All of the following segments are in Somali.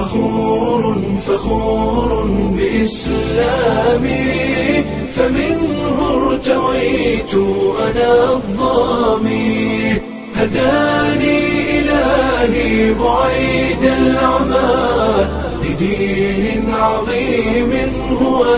فخور فخور بإسلامي فمنه ارتويت أنا الظامي هداني إلهي بعيد العمى لدين عظيم هو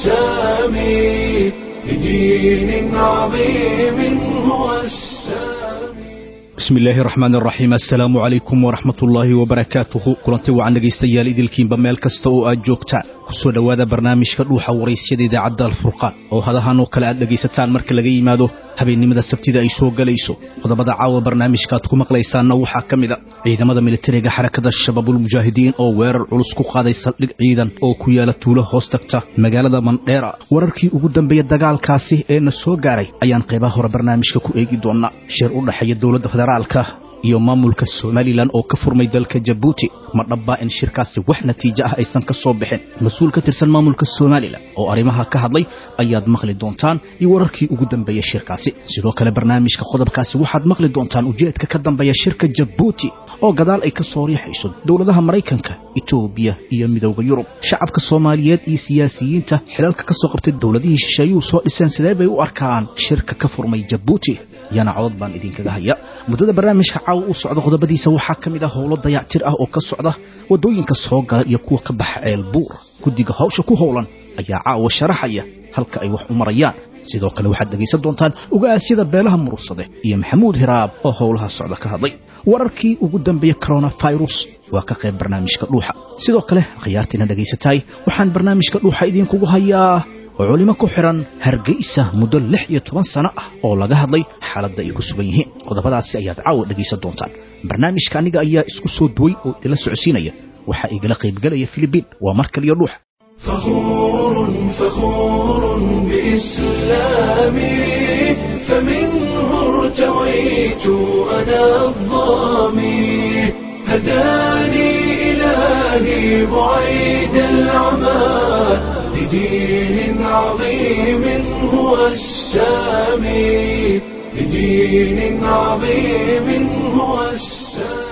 السامي لدين عظيم هو السامي bismi illaahi raxmaan raxiim assalaamu calaykum waraxmat ullaahi wabarakaatuhu kulanti wacan dhegaystayaal idilkiinba meel kasta oo aad joogtaan kusoo dhowaada barnaamijka dhuuxa waraysyada idaacadda alfurqaan oo hadahan oo kale aad dhegaysataan marka laga yimaado habeennimada sabtida ay soo gelayso qodobada caawa barnaamijka aad ku maqlaysaanna waxaa ka mid a ciidamada militariga xarakada shabaabulmujaahidiin oo weerar culus ku qaaday saldhig ciidan oo ku yaala tuulo hoos tagta magaalada mandheera wararkii ugu dambeeya dagaalkaasi ee na soo gaaray ayaan qaybaha hore barnaamijka ku eegi doonaa shir u dhexeeya dowladda federaalka iyo maamulka somalilan oo ka furmay dalka jabuuti ma dhabbaa in shirkaasi wax natiijo ah aysan ka soo bixin mas-uul ka tirsan maamulka somalilan oo arrimaha ka hadlay ayaad maqli doontaan iyo wararkii ugu dambeeya shirkaasi sidoo kale barnaamijka qodobkaasi waxaad maqli doontaan ujeedka ka dambeeya shirka jabuuti oo gadaal ay ka soo riixayso dowladaha maraykanka etoobiya iyo midowda yurub shacabka soomaaliyeed iyo siyaasiyiinta xilalka ka soo qabtay dowladihii shisheeyuhu soo dhiseen sidee bay u arkaan shirka ka furmay jabuuti yana codod baan idinkaga haya muddada barnaamijka caawa u socda qodobadiisa waxaa ka mid ah howlo dayactir ah oo ka socda waddooyinka soo gala iyo kuwa ka baxa ceel buur guddiga hawsha ku howlan ayaa caawa sharaxaya halka ay wax u marayaan sidoo kale waxaad dhegaysan doontaan ugaasyada beelaha murursade iyo maxamuud hiraab oo howlaha socda ka hadlay wararkii ugu dambeeya coronafirus waa ka qayb barnaamijka dhuuxa sidoo kale khiyaartiina dhegaysataay waxaan barnaamijka dhuuxa idinkugu hayaa oo culimo ku xidhan hargeysa muddo lix iyo toban sano ah oo laga hadlay xaaladda ay ku sugan yihiin qodobadaasi ayaad caawa dhegaysan doontaan barnaamijka aniga ayaa isku soo duway oo idinla socodsiinaya waxaa igala qaybgelaya filibiin waa mar kaliyo dhuuxa فخور فخور بإسلامي فمنه ارتويت أنا الظامي هداني إلهي بعيد العمى لدين عظيم هو السامي لدين عظيم هو السامي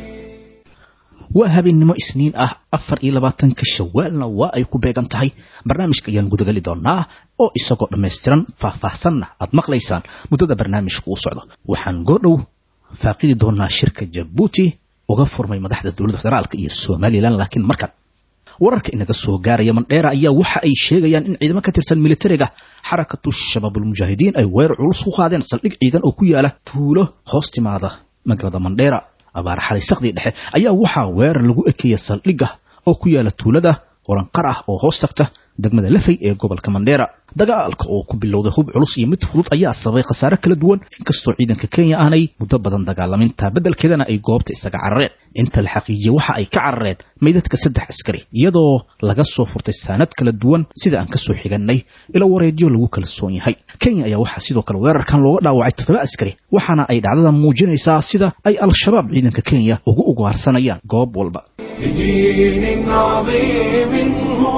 waa habeennimo isniin ah afar iyo labaatanka shawaalna waa ay ku beegan tahay barnaamijka ayaan gudageli doonaa oo isagoo dhammaystiran faahfaahsanna aad maqlaysaan muddada barnaamijku u socdo waxaan goodhow faaqidi doonaa shirka jabuuti uga furmay madaxda dowladda federaalka iyo somalilan laakiin markan wararka inaga soo gaaraya mandheera ayaa waxa ay sheegayaan in ciidamo ka tirsan militariga xarakatu shabaabulmujaahidiin ay weerar culus ku qaadeen saldhig ciidan oo ku yaala tuulo hoos timaada magaalada mandheera abaar xalay sakdii dhexe ayaa waxaa weerar lagu ekeeya saldhigga oo ku yaala tuulada waranqar ah oo hoos tagta degmada lafay ee gobolka mandheera dagaalka oo ku bilowday hub culus iyo mid fudud ayaa sababay khasaare kala duwan inkastoo ciidanka kenya aanay muddo badan dagaalamintaa beddelkeedana ay goobta isaga carareen inta la xaqiijiyey waxa ay ka carareen meydadka saddex askari iyadoo laga soo furtay saanad kala duwan sida aan kasoo xigannay ilo wareedyo lagu kalsoon yahay kenya ayaa waxaa sidoo kale weerarkan looga dhaawacay toddoba askari waxaana ay dhacdada muujinaysaa sida ay al-shabaab ciidanka kenya ugu ugaarsanayaan goob walba لدين عظيم هو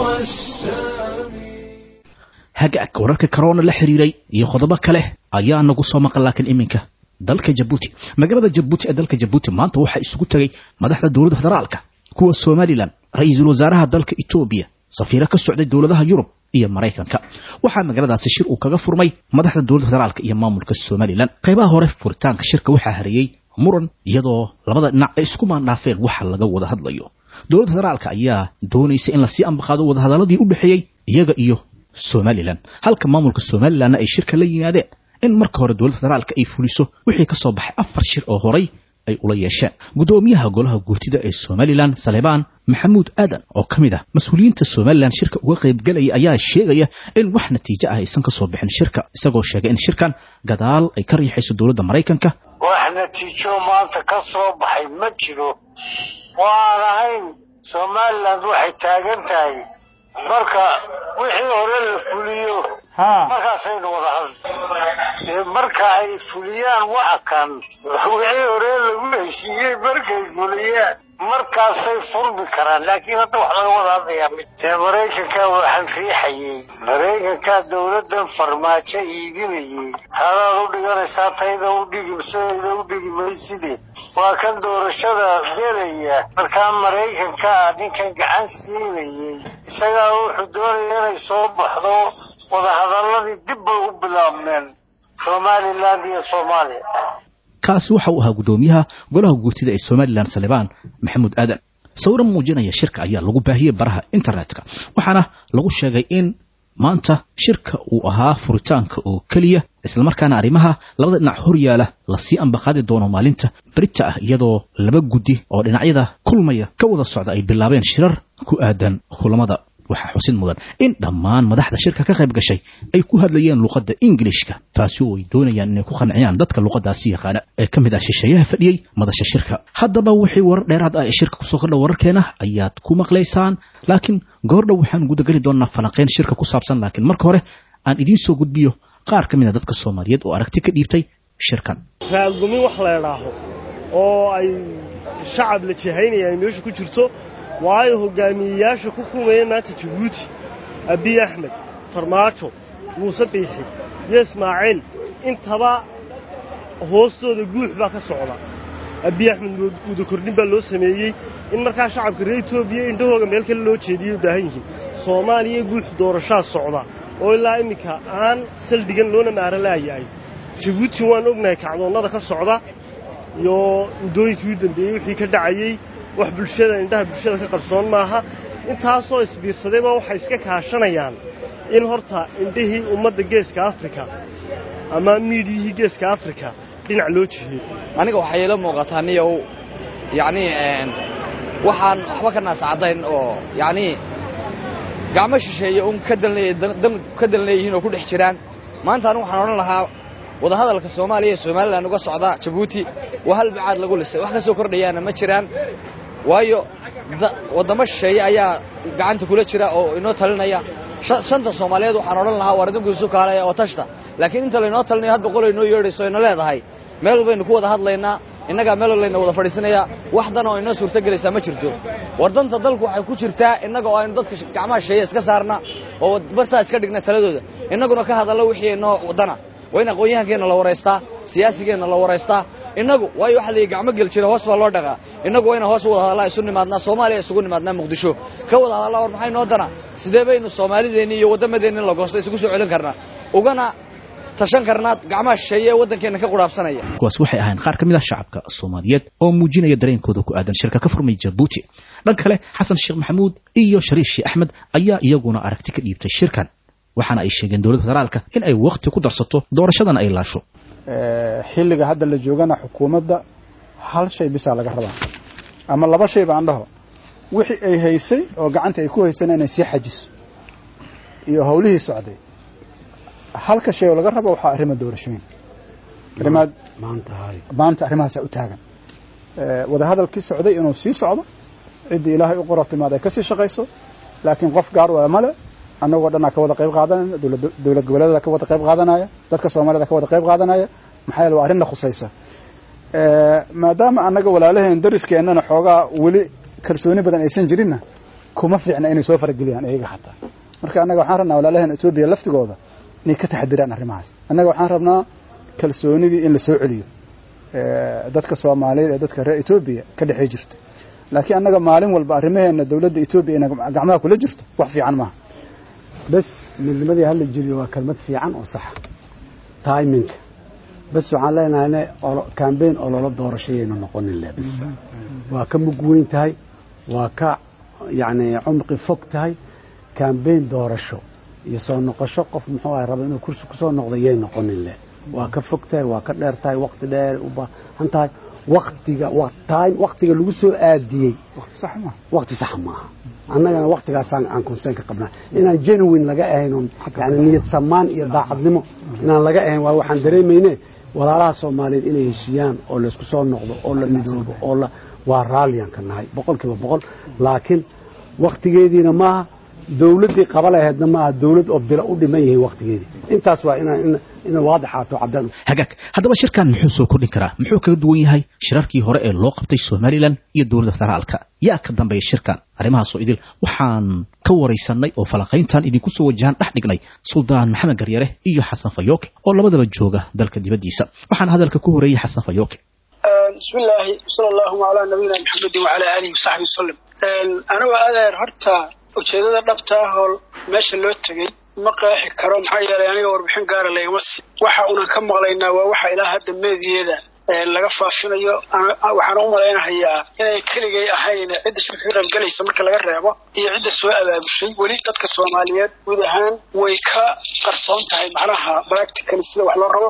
السامي hagaag wararka corona la xiriiray iyo qodobo kale ayaa nagu soo maqan laakiin iminka dalka jabuuti magaalada jabuuti ee dalka jabuuti maanta waxaa isugu tegay madaxda dowladda federaalka kuwa somalilan ra-iisul wasaaraha dalka etoobiya safiiro ka socday dowladaha yurub iyo maraykanka waxaa magaaladaasi shir uu kaga furmay madaxda dowladda federaalka iyo maamulka somalilan qaybaha hore furitaanka shirka waxaa hareeyey muran iyadoo labada dhinac ay isku maandhaafeen waxa laga wada hadlayo dowladda federaalka ayaa doonaysa in lasii ambaqaado wadahadaladii u dhexeeyey iyaga iyo somalilan halka maamulka somalilanna ay shirka la yimaadeen in marka hore dowladda federaalka ay fuliso wixii ka soo baxay afar shir oo horay ay ula yeesheen guddoomiyaha golaha guurtida ee somalilan salebaan maxamuud aadan oo ka mid ah mas-uuliyiinta somalilan shirka uga qaybgelaya ayaa sheegaya in wax natiijo ah aysan ka soo bixin shirka isagoo sheegay in shirkan gadaal ay ka riixayso dowladda maraykanka wax natiijo maanta ka soo baxay ma jiro waan ahayn somalilan waxay taagan tahay marka wixii hore la fuliyo markaasaynu wada hadli dee marka ay fuliyaan waxa kan wixii hore lagu heshiiyey markay fuliyaan markaasay furmi karaan laakiin hadda wax laga wada hadlayaa mid dee maraykankaa waxaan riixayey maraykankaa dowladdan farmaajo iibinayey taadaad u dhiganaysaa tayda u dhigi sidayda u dhigi mayside waa kan doorashada gelaya markaa maraykankaa ninkan gacan siinayey isagaa wuxuu doonaya inay soo baxdo wadahadalladii dib bay u bilaabmeen somaliland iyo soomaaliya kaasi waxa uu ahaa guddoomiyaha golaha guurtida ee somalilan salebaan maxamuud aadan sawiro muujinaya shirka ayaa lagu baahiyey baraha internetka waxaana lagu sheegay in maanta shirka uu ahaa furitaanka oo keliya islamarkaana arrimaha labada dhinac hor yaala lasii ambaqaadi doono maalinta berita ah iyadoo laba guddi oo dhinacyada kulmaya ka wada socda ay bilaabeen shirar ku aadan kulamada waxaa xusid mudan in dhammaan madaxda shirka ka qayb gashay ay ku hadlayeen luqadda ingilishka taasi oo ay doonayaan inay ku qanciyaan dadka luqadaasi yaqaana ee ka mid ah shisheeyaha fadhiyey madasha shirka haddaba wixii warar dheeraad ah ee shirka kusoo kordha wararkeena ayaad ku maqlaysaan laakiin goordhow waxaan gudageli doonaa falanqeyn shirka ku saabsan laakiin marka hore aan idiin soo gudbiyo qaar ka mid a dadka soomaaliyeed oo aragti ka dhiibtay shirkan raadgumin wax la idhaaho oo ay shacab la jihaynaya ay meesha ku jirto waayo hogaamiyeyaasha ku kulmaya maanta jabuuti abiy axmed farmaajo muuse biixi iyo ismaaciil intaba hoostooda guux baa ka socda abiy axmed mudakordhin baa loo sameeyey in markaa shacabka reer etoobiya indhahooga meel kale loo jeediyay u baahan yihiin soomaaliya guux doorashaa socda oo ilaa imminka aan saldhigan loona maara laayahay jabuuti waan ognahay kacdoonnada ka socda iyo muddooyinkii u dambeeyey wixii ka dhacayey wax bulshada indhaha bulshada ka qarsoon maaha intaasoo isbiirsadayba waxay iska kaashanayaan in horta indhihii ummadda geeska afrika ama miidiyihii geeska afrika dhinac loo jiheeyo aniga waxay ila muuqataa niyow yacnii waxaan waxba ka naascadayn oo yacnii gacmo shisheeye un ka dan ka dan leeyihiin oo ku dhex jiraan maanta anigu waxaan odhan lahaa wadahadalka soomaaliya ee somalilan uga socda jabuuti waa hal bacaad lagu lisay wax ka soo kordhayaana ma jiraan waayo waddamo shisheeye ayaa gacanta kula jira oo inoo talinaya shanta soomaaliyeed waxaan odhan lahaa war idinku isu kaalaya oo tashta laakiin inta laynoo talinayo had boqol inoo yeedhayso ina leedahay meel baynu ku wada hadlaynaa innagaa meel layna wada fadhiisanayaa wax dan oo inoo suurtogelaysaa ma jirto war danta dalku waxay ku jirtaa innaga oo aynu dadka gacmaha shisheeye iska saarna oo bartaa iska dhigna taladooda innaguna ka hadallo wixii inoo dana waa in aqoon-yahankeenna la waraystaa siyaasigeenna la waraystaa innagu waayo waxa layidhi gacmo gel jira hoos baa loo dhaqaa innagu waa ina hoos u wada hadallaa isu nimaadnaa soomaaliya isugu nimaadnaa muqdisho ka wada hadallaa war maxay noo dana sidee baynu soomaalideenni iyo waddamadeenni in la goosta isugu soo celin karnaa ugana tashan karnaa gacmaha shisheeye ee waddankeenna ka qudhaabsanaya kuwaas waxay ahayn qaar ka mid ah shacabka soomaaliyeed oo muujinaya dareenkooda ku aadan shirka ka furmay jabuuti dhan kale xasan sheekh maxamuud iyo shariif sheekh axmed ayaa iyaguna aragti ka dhiibtay shirkan waxaana ay sheegeen dowladda federaalka in ay wakhti ku darsato doorashadana ay laasho xilliga hadda la joogana xukuumadda hal shay bisaa laga rabaa ama laba shay baan dhaho wixii ay haysay oo gacanta ay ku haysana inay sii xajiso iyo howlihii socday halka shay oo laga rabo waxaa arrima doorashooyin arrimaad maanta arrimahaasaa u taagan wadahadalkii socday inuu sii socdo ciddii ilaahay u qoro timaad ay ka sii shaqayso laakiin qof gaar waa male annagoo dhanaa ka wada qayb qaadanayna dowlad goboleedada ka wada qayb qaadanaya dadka soomaalida ka wada qayb qaadanaya maxaa yeele waa arrinna khusaysa maadaama annaga walaalaheen dariskeenana xoogaa weli kalsooni badan aysan jirinna kuma fiicna inay soo farageliyaan iyaga xataa marka annaga waxaan rabnaa walaalaheen etoobiya laftigooda inay ka taxadiraan arrimahaas annaga waxaan rabnaa kalsoonidii in la soo celiyo dadka soomaaliyeed ee dadka reer etoobiya ka dhexey jirta laakiin annaga maalin walba arrimaheena dowladda etoobiya ina gacmaha kula jirto wax fiican maaha bas midnimadii hala jiriyo waa kelmad fiican oo saxa taiminka bas waxaan leenahay kambeyn oo loola doorashayaynu noqonin le bas waa ka mug weyn tahay waa ka yacni cumqi fog tahay kambeyn doorasho iyo soo noqosho qof muxuu ahay raba inuu kursi ku soo noqdo yay noqonin le waa ka fog tahay waa ka dheer tahay waqti dheer u baahan tahay waktiga time waktiga lagu soo aadiyey waqti sax maaha annagana waktigaasaan aan concern ka qabnaa inaan genuine laga ahayn oon yani niyad samaan iyo daacadnimo inaan laga ahayn waa waxaan dareemayne walaalaha soomaaliyeed inay heshiiyaan oo laysku soo noqdo oo la midoobo oo la waa raalliyaan ka nahay boqol kiiba boqol laakiin waktigeediina maaha dawladdii qaba lahaydna maaha dawlad oo bilo u dhiman yihiin wakhtigeedii intaas waa inaan ina waadixaato caddaan hagaag haddaba shirkan muxuu soo kordhin karaa muxuu kaga duwan yahay shirarkii hore ee loo qabtay somalilan iyo dowladda federaalka yaa ka dambeeya shirkan arrimahaasoo idil waxaan ka waraysanay oo falaqayntan idinku soo wajahan dhex dhignay suldaan maxamed garyare iyo xasan fayooke oo labadaba jooga dalka dibaddiisa waxaana hadalka ku horeeyey xasan fayooke bismi illaahi sala allahuma calaa nabiyina maxamedin wacalaa aalihi wasaxbi wasalam anigoo adeer horta ujeedada dhabta ah oo meesha loo tegey ma qeexi karo maxaa yeelay aniga warbixin gaara laygama sii waxa unan ka maqlaynaa waa waxa ilaa hadda meediyeeda laga faafinayo waxaan u malaynahayaa inay keligay ahayn cidda shirka ka qaybgelaysa marka laga reebo iyo cidda soo abaabushay weli dadka soomaaliyeed guud ahaan way ka qarsoon tahay macnaha practically sida wax loo rabo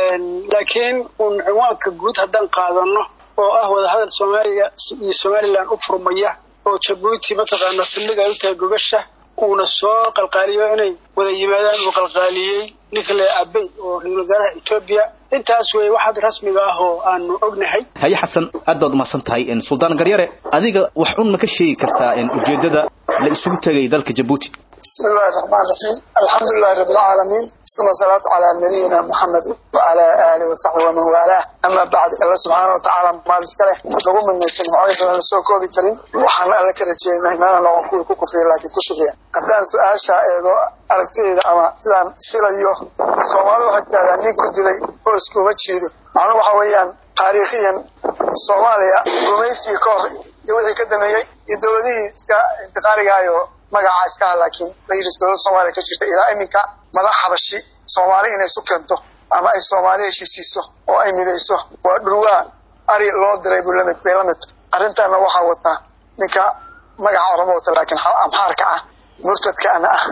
laakiin un cinwaanka guud haddaan qaadano oo ah wadahadal soomaaliya iyo somalilan u furmaya oo jabuuti mataqaana saldhig ay u tahay gogasha uuna soo qalqaaliyo inay wada yimaadaan uu qalqaaliyey ninkale abey oo ra-isul wasaaraha etoobiya intaas wey waxaad rasmiga ah oo aanu ognahay haye xasan aad baad umahadsan tahay suldaan garyare adiga wax un ma ka sheegi kartaa ujeeddada la isugu tegay dalka jabuuti bismi illahi raxmaan raxiim alxamdu lilahi rabi alcaalamiin suma salaatu calaa nabiyina moxamed wacalaa aalihi wasaxbi waman waalaah ama bacd alla subxaana watacaala maal iska leh lagu midnaysan macooyin badan lasoo koobi karin waxaan alla ka rajeynaa inaana noqon kuwii ku kufriya laakiin ku shukriya haddaan su-aasha eego aragtidayda ama sidaan filayo soomaalida waxay tidhahdaa nin ku dilay oo iskuma jiido macnuhu waxa weeyaan taariikhiyan soomaaliya gumaysigii ka hor iyo wixii ka dameeyey iyo dowladihii iska intiqaarigaayo magacaa iskaha laakiin la yidhi dowladda soomaaliya ka jirta ilaa iminka madax xabashi soomaali inay isu keento ama ay soomaali heshiisiiso oo ay midayso waa dhurwaa ari loo diray buu lamid bay la mid arrintaana waxaa wataa ninka magaca orama wata laakiin amxaarka ah murtadkaana ah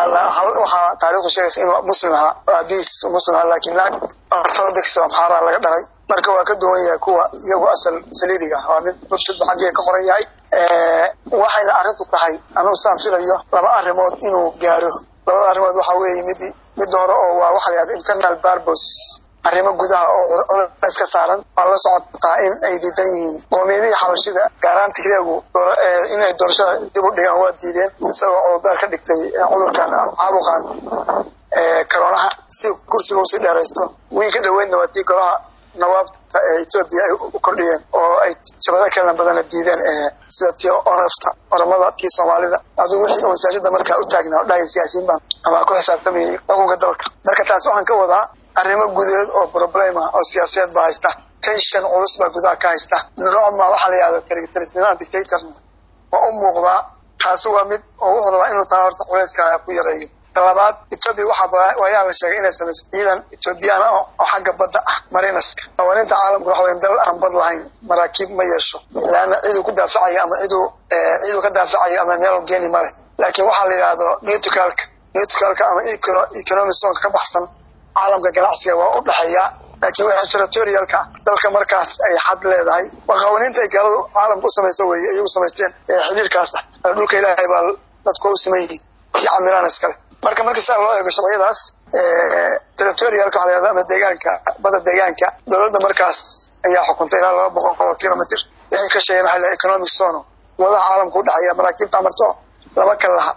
waxaa taarikhdu sheegaysa inuu muslim ahaa aabihiis muslim ahaa laakiin naag orthodox oo amxaaraa laga dhalay marka waa ka duwan yahay kuwa iyagu asal saliibiga ah waa nin murtadba xaggee ka qoran yahay waxayna arrintu tahay anugu saan filayo laba arrimood inuu gaaro labada arrimood waxaa weeye mid midda hore oo waa waxa la yahda internal barbos arrimo gudaha oo culays ka saaran waa la socotaa in ay diidan yihiin qoomiyadihii xabashida gaaraan tigreegu inay doorashada dib u dhigaan waa diideen isagoo cudurdaar ka dhigtay cudurkan caabuqan karoonaha si kursiga usii dheeraysto wiin ka dhaweydna waa tii golaha nawaabta ee etoobiya ay u kordhiyeen oo ay jabado kalena badana diideen sida tii onafta oramada tii soomaalida aduu wixii oo siyaasada markaa u taagnaa o dhahaya siyaasiyiin baan ama ku xisaabtamayay xukunka dalka marka taas waxaan ka wadaa arrimo gudeed oo problema oo siyaasadeed baa haysta tension culus baa gudaha ka haysta noocma waxaa la yihahdo kaligitarisminaa dictatorna waa u muuqdaa taasi waa mid oo wuxuu rabaa inuu taa horta culayska ku yareeyo labaad etoobiya waxaa waayaa la sheegay inay samayso ciidan etoobiyaan oo xagga badda ah marinaska hawaaninta caalamku waxa weya dal aan bad lahayn maraakiib ma yeesho laanna ciduu ku daafacayo ama ciduu ciduu ka daafacayo ama meel geeni male laakiin waxaa la yidhaahdo neutralka neutralka ama economic zonka ka baxsan caalamka ganacsiga waa u dhexeeya laakiin wixii territorialka dalka markaas ay xad leedahay waa qawaaniinta ay gaaladu caalamka u samaysa weeye iyagu samaysteen ee xidhiirkaas ah dhulka ilaahay baa dadku u siman yihiin iyo camiraan iskale marka marka saa loo eego sharciyadaas territorialka waxa la yahda ama deegaanka badda deegaanka dowladda markaas ayaa xukuntay ilaa laba boqol oo kilomitr wixii ka sheegeen waxa la economic zone wadaha caalamka u dhexeeya maraakiibta amarto lama kala laha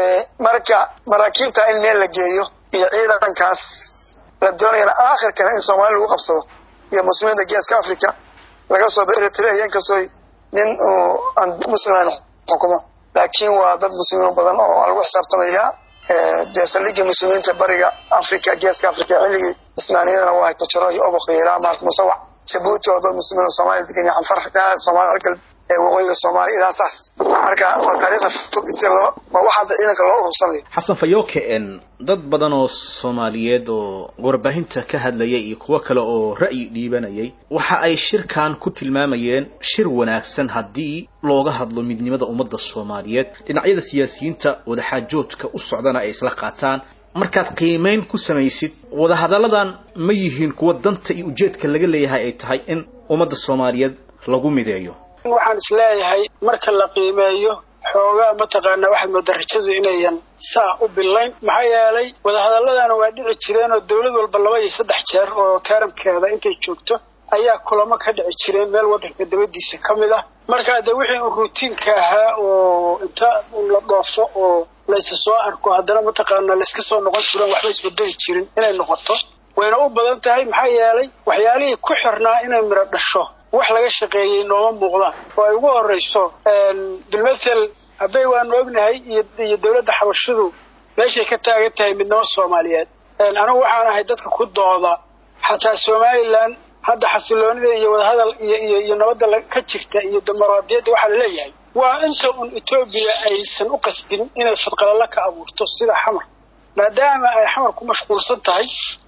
marka maraakiibta in meel la geeyo iyo ciidankaas la doonayana aakhirkana in soomaali lagu qabsado iyo muslimiinta geeska africa laga soo eritrea inkastoo nin uu aan musliman xukumo laakiin waa dad muslimiin badan oo lagu xisaabtamaya dee saldhigii muslimiinta bariga africa geeska africa xilligii ismaaniyadana waa hayto jaro iyo oboq iyo ilaa maart musawac jabuuti oo dad muslimiin oo soomaaliya degan iyo canfar ilaa soomaaliya galb waqooyiga soomaaliya ilaa saas marka waa taariikhda fog si loo waa waxa hadda ciidanka loo urursanayo xasan fayooke dad badan oo soomaaliyeed oo warbaahinta ka hadlayay iyo kuwo kale oo ra'yi dhiibanayay waxa ay shirkan ku tilmaamayeen shir wanaagsan haddii looga hadlo midnimada ummadda soomaaliyeed dhinacyada siyaasiyiinta wadaxaajoodka u socdana ay isla qaataan markaad qiimayn ku samaysid wadahadalladan ma yihiin kuwa danta iyo ujeedka laga leeyahay ay tahay in ummadda soomaaliyeed lagu mideeyo waxaan isleeyahay marka la qiimeeyo xoogaa mataqaanaa waxaad moodaa rajadu inayan saa u bilayn maxaa yeelay wadahadalladana waa dhici jireen oo dawlad walba laba iyo saddex jeer oo taaramkeeda intay joogto ayaa kulamo ka dhici jireen meel waddanka dabadiisa ka mid ah markaa dee wixii uu ruutiinka ahaa oo inta la dhoofo oo laysa soo arko haddana mataqaanaa layska soo noqon jiran waxba isbedeli jirin inay noqoto wayna u badan tahay maxaa yeelay waxyaalihii ku xirnaa inay midho dhasho wax laga shaqeeyey nooma muuqdaan oo ay ugu horrayso bilmathel habey waanu ognahay iyo dowladda xabashidu meeshay ka taagan tahay midnimo soomaaliyeed anigu waxaan ahay dadka ku dooda xataa somalilan hadda xasiloonida iyo wadahadal iyo iyo nabadda ka jirta iyo dimuqraadiyadda waxaa laleeyahay waa inta un etoobiya aysan u qasbin inay fadqalala ka abuurto sida xamar maadaama ay xamar ku mashquulsan tahay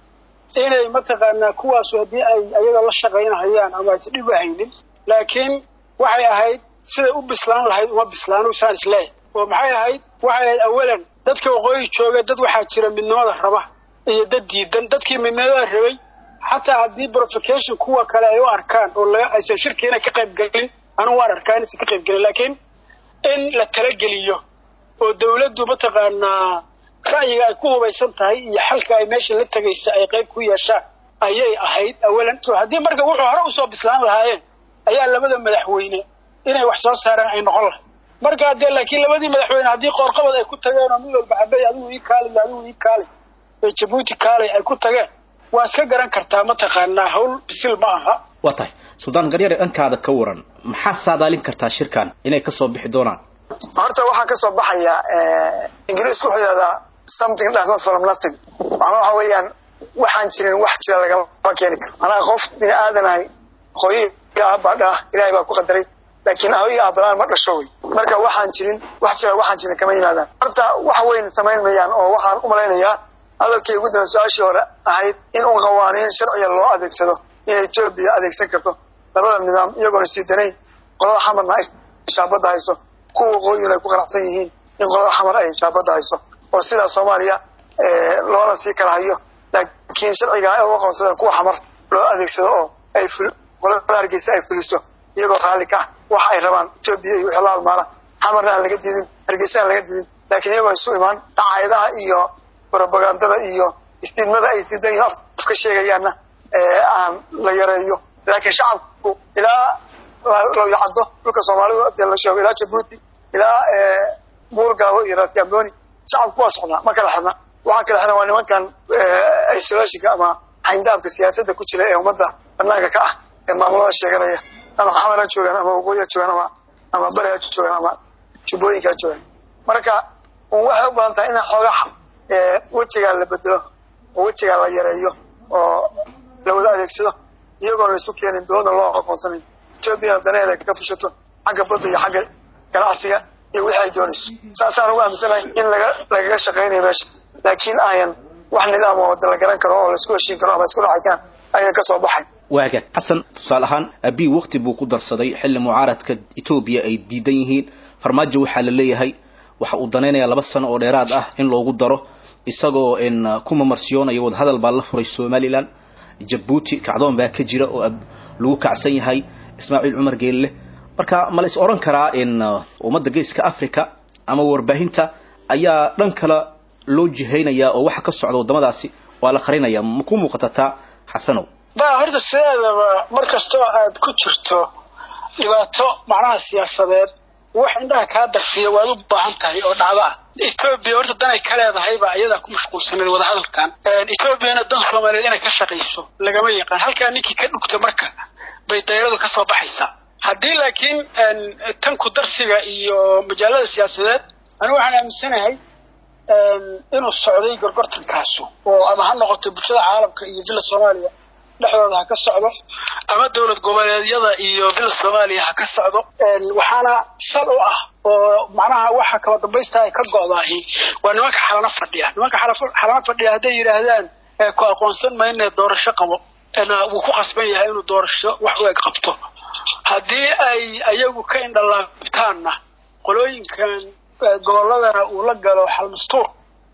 inay mataqaanaa kuwaasu haddii ay ayaga la shaqaynahayaan ama aysan dhib ahaynin laakiin waxay ahayd siday u bislaan lahayd uma bislaano saan isleeyahay oo maxay ahayd waxay ahayd awalan dadka waqooyi jooga dad waxaa jira midnimada raba iyo dad diidan dadkii midnimada rabay xataa haddii provocation kuwa kale ay u arkaan oo laga aysan shirkiina ka qayb gelin anigu waan arkaa inaysan ka qayb gelin laakiin in la talageliyo oo dawladdu mataqaanaa ra'yiga ay ku hubaysan tahay iyo xalka ay meesha la tegaysa ay qayb ku yeeshaan ayay ahayd awalan haddii marka wuxuu hore usoo bislaan lahaayeen ayaa labada madaxweyne inay wax soo saaraan ay noqon lahay marka dee laakiin labadii madaxweyne haddii qoorqabad ay ku tageen oo mid walba cabey adigu ii kaali adigu ii kaali ee jabuuti kaalay ay ku tageen waa iska garan kartaa mataqaanaa hawl bisil ma aha waa tahay suldaan garyare dhankaada ka waran maxaa saadaalin kartaa shirkan inay kasoo bixi doonaan horta waxaa ka soo baxaya ingiriisku wuxuu yidhahdaa something does not from nothing macnaa waxa weeyaan waxaan jirin wax jira lagama keeni karo macnaha qof bini aadanahay hooyiga aabaa dhaa ilaahay baa ku qadaray laakiin hooyiga aabalaan ma dhasho wey marka waxaan jirin wax jira waxaan jirin kama yimaadaan horta wax weyn samayn mayaan oo waxaan u malaynayaa hadalkii ugu dambe su-aashii hore ahayd in un qawaaniin sharciga loo adeegsado inay etoobiya adeegsan karto labada nidaam iyagoona sii danayn qolada xamarna ay shaabadda hayso kuwa waqooyina ay ku qanacsan yihiin in qolada xamar ay shaabadda hayso oo sidaa soomaaliya loona sii kala hayo laakiin sharciga ay u aqoonsadeen kuwa xamar loo adeegsado oo ay qolada hargeysa ay fuliso iyagoo raalli ka ah waxa ay rabaan etoobiya iyo wixii la halmaala xamarna aan laga diidin hargeysa aan laga diidin laakiin iyagoo isu imaan dhacaayadaha iyo robagandada iyo isdiidmada ay isdiidan yihiin afka sheegayaanna aan la yareeyo laakiin shacabku ilaa lowyacaddo dhulka soomaalidu dee la sheego ilaa jabuuti ilaa buurgaabo iyo raasgamboni shacabku waa socdaa ma kala xidna waxaa kala xidna waa nimankan isolationka ama xayndaabka siyaasadda ku jira ee ummadda banaanka ka ah ee maamulada sheeganaya ama xamar ha joogaan ama waqooyi ha joogaan ama ama bari ha joogaan ama jubbooyinka ha joogaan marka waxay u badan tahay in xoogaa wejigaa la bedelo oo wejigaa la yareeyo oo la wada adeegsado iyagoon laisu keenin dowladna loo aqoonsanayn etoobiyana danaheeda ka fushato xagga badda iyo xagga ganacsiga iyo wixii ay doonayso saasaan ugu aaminsanahay in laga lagaga shaqaynayo meesha laakiin ayan wax nidaam oo wada la garan karo oo laisku heshiin karo ama isku dhacay karaan ayan ka soo baxay waagaag xasan tusaale ahaan abiy wakti buu ku darsaday xilli mucaaradka etoobiya ay diidan yihiin farmaajo waxaa la leeyahay waxa uu danaynayaa laba sano oo dheeraad ah in loogu daro isagoo ku mamarsiyoonaya wadahadal baa la furay somalilan jabuuti kacdoon baa ka jira oo lagu kacsan yahay ismaaciil cumar geelle marka ma la is odhan karaa in ummadda geeska africa ama warbaahinta ayaa dhan kale loo jihaynayaa oo waxa ka socda waddamadaasi waa la qarinaya ma ku muuqata taa xasanow ba horta sideedaba mar kastoo aad ku jirto dhibaato macnaha siyaasadeed wax indhaha kaa darfiya waad u baahan tahay oo dhacdo ah etoobiya horta danay ka leedahayba ayadaa ku mashquulsanayd wadahadalkan etoobiyana dan soomaaliyeed inay ka shaqayso lagama yaqaan halkaa ninkii ka dhugta marka bay dayradu ka soo baxaysaa haddii laakiin tan ku darsiga iyo majaalada siyaasadeed anigu waxaan aaminsanahay inuu socday gorgortankaasu oo ama ha noqoto bulshada caalamka iyo villa soomaaliya dhexdooda ha ka socdo ama dowlad goboleedyada iyo villa soomaaliya ha ka socdo waxaana sal u ah oo macnaha waxa kaba dambaysta ay ka go'daahi waa nimanka xalano fadhiya nimanka xalano fadhiya hadday yidhaahdaan ku aqoonsan mayne doorasho qabo wuu ku khasban yahay inuu doorasho wax u eg qabto haddii ay ayagu ka indhalaabtaanna qolooyinkan gobolladana uu la galo xalmastuur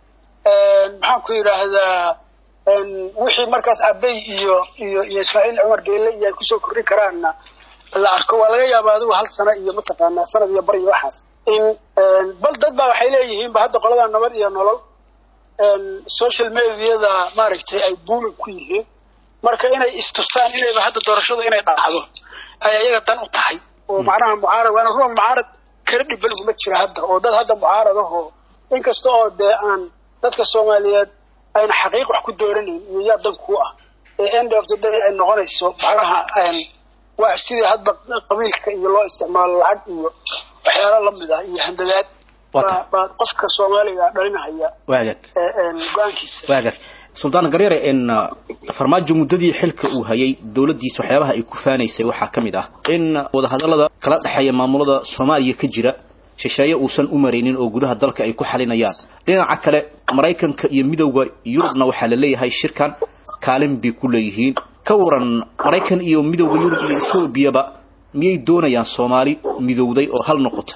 maxaan ku yidhaahdaa wixii markaas abey iyo iyo iyo ismaaciil cumar geelle iyo ay kusoo kordhin karaanna la arko waa laga yaaba adigu hal sano iyo mataqaanaa sanad iyo bar iyo waxaas in bal dad baa waxay leeyihiin ba hadda qolada nabad iyo nolol social mediada maaragtay ay buulig ku yihiin marka inay istustaan inayba hadda doorashadu inay dhacdo ay ayaga dan u tahay oo macnaha mucaarad waana ruux mucaarad kala dhibal uguma jira hadda oo dad hadda mucaarad ahoo inkasta oo dee aan dadka soomaaliyeed ayna xaqiiq wax ku dooranayn iyo yaa dan kuu ah ee end of the day ay noqonayso macnaha waa sidii hadba qabiilka iyo loo isticmaalo lacag iyo waxyaalo lamid ah iyo handadaad baa qofka soomaaliga dhalinahaya waagaag go-aankiisa waagaag suldaan garyare in farmaajo muddadii xilka uu hayay dowladdiisa waxyaabaha ay ku faanaysay waxaa ka mid ah in wadahadallada kala dhexeeya maamulada soomaaliya ka jira shisheeye uusan u maraynin oo gudaha dalka ay ku xalinayaan dhinaca kale maraykanka iyo midowda yurubna waxaa la leeyahay shirkan kaalin bay ku leeyihiin ka waran maraykan iyo midowda yurub iyo etoobiyaba miyay doonayaan soomaali midowday oo hal noqota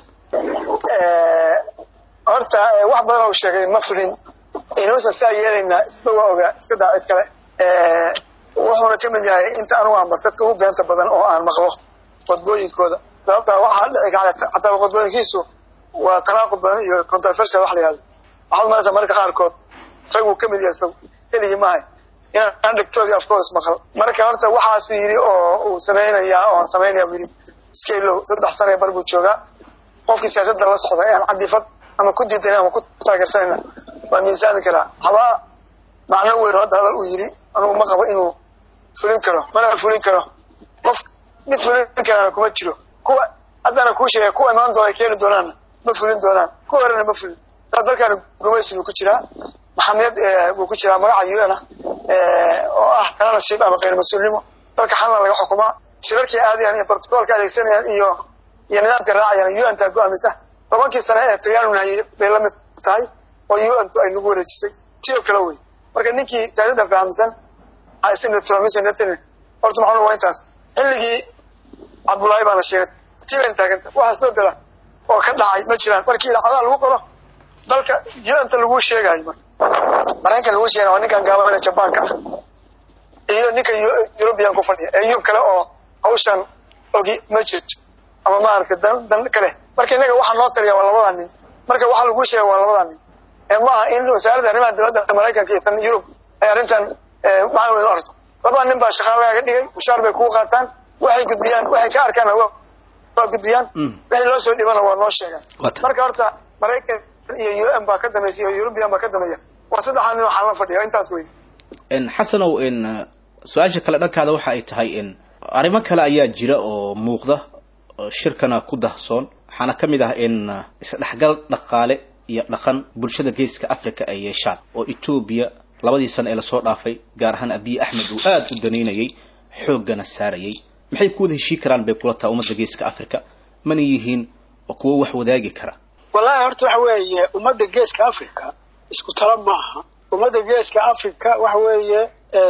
horta wax badan oo sheegay ma fulin inuusan saa yeelaynaa isba waa ogaa iska daa cid kale wuxuuna ka mid yahay inta anugu aan bar dadka ugu beenta badan oo aan maqlo qodbooyinkooda sababtaa waxaa dhici kara xataa qodbooyinkiisu waa tanaaqud badan iyo controversial wax la yihahdo waxaad maraysaa marka qaarkood rag uu ka mid yahay isagu keligii maahay inaan dhegtoodii afkooda ismaqal marka horta waxaasuu yidhi oo uu samaynayaa oo aan samaynaya buu yidhi scalow saddex sane bar buu joogaa qofkii siyaasadda la socda ee aan cadifad ama ku diidan ama ku taageersanayna waa miisaami karaa habaa macno weyn hadda hadal uu yidhi anugu ma qabo inuu fulin karo mana fulin karo qof mid fulin karaana kuma jiro kuwa haddana kuu sheegay kuwa imaan doona keeni doonaanna ma fulin doonaan kuwa horena ma fulin saa dalkaana gumaysi buu ku jiraa maxamiyad buu ku jiraa magaca u n oo ah kananashib ama kayr mas-uulnimo dalka xalna laga xukumaa shirarkii aadayaan iyo brotocoolka adeegsanayaan iyo iyo nidaamka raacayaan u n taa go-aamisa tobankii sane ee talyaanuna hayay bay la mid tahay oo u n tu ay nagu wareejisay ti oo kale wey marka ninkii taarikhda fahamsan horta maxaa waa intaas xilligii cabdullaahi baana sheegay tii bayn taaganta waxa isbedela oo ka dhacay ma jiraan markii idaacadaha lagu qoro dalka u-nta lagu sheegayo marka maraykan lagu sheegay waa ninkan gaabana jabaanka ah iyo ninka eurubian ku fadhiya ee yurub kale oo hawshan ogi ma jirto ama maaragtay dan dan kale marka innaga waxaa noo taliya waa labadaa nin marka waxaa lagu sheega waa labadaa nin ee ma aha in wasaaradda arrimaha dowladda maraykanka iyo tan yurub ay arrintan maxaa weyn u arto labada nin baa shaqaa lagaaga dhigay mushaar bay kugu qaataan waxay gudbiyaan waxay ka arkaan waa gudbiyaan wixii loo soo dhibana waa noo sheegaan marka horta maraykan iyo u n baa ka dambaysa iyo eurubian baa ka dambeeya waa saddexaa nin waxaa la fadhiya intaas wey xasanow in su-aasha kale dhankaada waxa ay tahay in arrimo kale ayaa jira oo muuqda shirkana ku dahsoon waxaana ka mid ah in isdhexgal dhaqaale iyo dhaqan bulshada geeska africa ay yeeshaan oo etoobiya labadii sano ee lasoo dhaafay gaar ahaan abiy axmed uu aada u danaynayay xooggana saarayay maxay ku wada heshii karaan bay kula taha ummadda geeska africa mana yihiin kuwo wax wadaagi kara wallaahi horta waxa weeye ummadda geeska africa isku talo ma aha ummadda geeska africa waxa weeye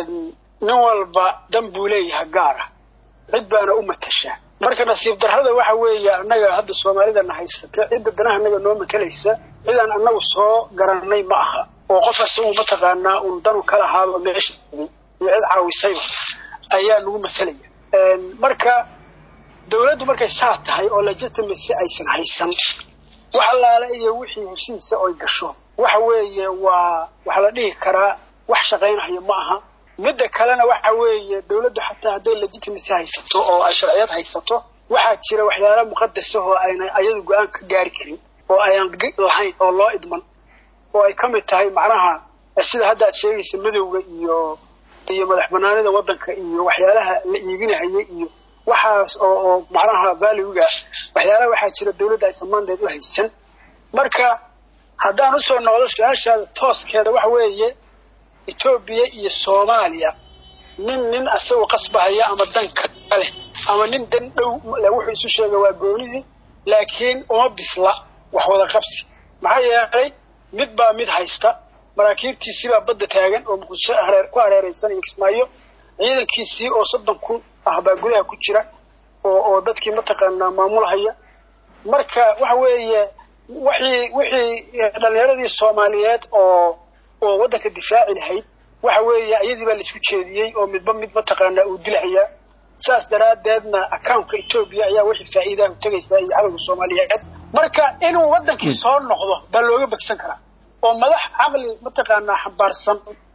nin walba dan buu leeyahay gaara cid baana u matashaa marka nasiib darrada waxa weeye annaga hadda soomaalidana haysata cidda danaha annaga noo matalaysa cidaan annagu soo garanay ma aha oo qof asagu mataqaanaa uun danu ka lahaaba meesha iyo cid caawisayba ayaa nagu matalaya marka dawladdu markay saa tahay oo legitimacy aysan haysan wax allaale iyo wixii heshiisa oy gasho waxa weeye waa waxa la dhihi karaa wax shaqaynaya ma aha midda kalena waxa weeye dawladdu xataa hadday legitimacy haysato oo ay sharciyad haysato waxaa jira waxyaala muqadasahoo ayna ayadu go-aan ka gaari karin oo ayaan lahayn oo loo idman oo ay ka mid tahay macnaha sida hadda aad sheegaysa madowga iyo iyo madax banaanida waddanka iyo waxyaalaha la iibinahaya iyo waxaas oo oo macnaha valuega waxyaalaha waxaa jira dawladda aysan mandeed u haysan marka haddaan usoo noqdo su-aashaada tooskeeda waxa weeye etoobiya iyo soomaaliya nin nin asagoo qasbahaya ama dan kale ama nin dan dhow wuxuu isu sheega waa goonidii laakiin uma bisla wax wada qabsi maxaa yeelay mid baa mid haysta maraakiibtiisii baa badda taagan oo muqdisho ku hareeraysan iyo kismaayo ciidankiisii oo soddon kun ah baa gudaha ku jira oo oo dadkii mataqaanaa maamulhaya marka waxa weeye wixii wixii dhallinyaradii soomaaliyeed oo oo waddanka difaaci lahayd waxa weeye iyadii baa laisku jeediyey oo midba mid mataqaanaa uu dilahayaa saas daraaddeedna accountka etoobiya ayaa wixii faa'iidaha tegaysaa iyo cadowga soomaaliyeed marka inuu waddankii soo noqdo baa looga begsan karaa oo madax caqli mataqaanaa xambaarsan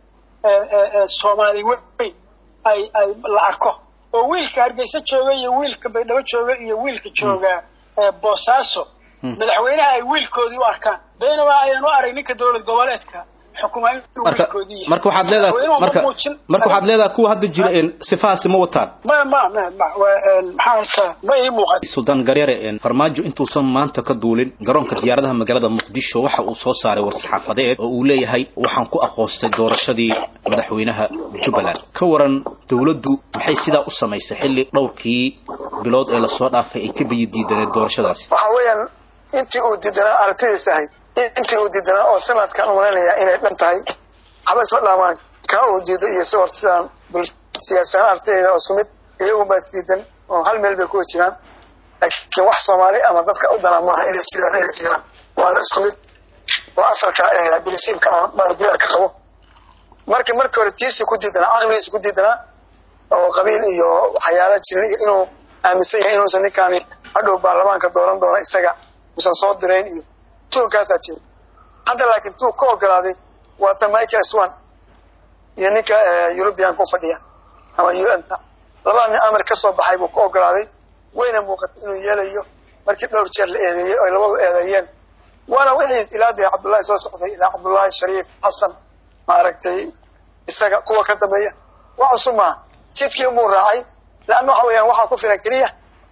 soomaali weyn ay ay la arko oo wiilka hargeysa jooga iyo wiilka baydhabo jooga iyo wiilka jooga boosaaso madaxweynaha ay wiilkoodii u arkaan baynaba ayaan u arag ninka dowlad goboleedka xukumaa inuu wiilkoodii yahay marka waxaad leedahay marka marka waxaad leedahay kuwa hadda jira een sifahaasi ma wataan ma ma ma ma maxaa horta ma ii muuqan suldaan garyare een farmaajo intuusan maanta ka duulin garoonka diyaaradaha magaalada muqdisho waxa uu soo saaray war-saxaafadeed oo uu leeyahay waxaan ku aqoostay doorashadii madaxweynaha jubbaland ka waran dowladdu maxay sidaa u samaysay xilli dhowrkii bilood ee lasoo dhaafay ay ka biyi diidaneed doorashadaasi waxa weeyaan intii uu diidanaa aragtidiisa ahayd intii uu diidanaa oo sanadkan umalaynaya inay dhan tahay waxba isma dhaamaan kaa uu diido iyo si hortidaan siyaasaan aragtideeda oo isku mid iyagun baa isdiidan oo hal meel bay kuwa jiraan laakiin wax soomaali ama dadka u dana maaha inay isdiidaan inay isjiraan waana isku mid waa asalka bilisiibka ama baarbiyaarka qabo marka markii hore tiisi ku diidanaa caqligiisa ku diidanaa oo qabiil iyo waxyaala jirin iyo inuu aaminsan yahay inuusan ninkaani hadhow baarlamaanka dooran doona isaga usan soo dirayn iyo tuunkaasaa jira hadda laakiin tuu ka ogolaaday waa ta michael swan iyo ninka eurubian ku fadhiya ama un ta labada nin amar ka soo baxay buu ka ogolaaday wayna muuqatay inuu yeelayo markii dhowr jeer la eedeeyey oy labadu eedeeyeen waana wixii ilaa dee cabdullahi soo socday ilaa cabdullahi shariif xasan maaragtay isaga kuwa ka dambeeya wax cusub maaha jidkii umuu raacay leanna waxa weeyaan waxaa ku filan keliya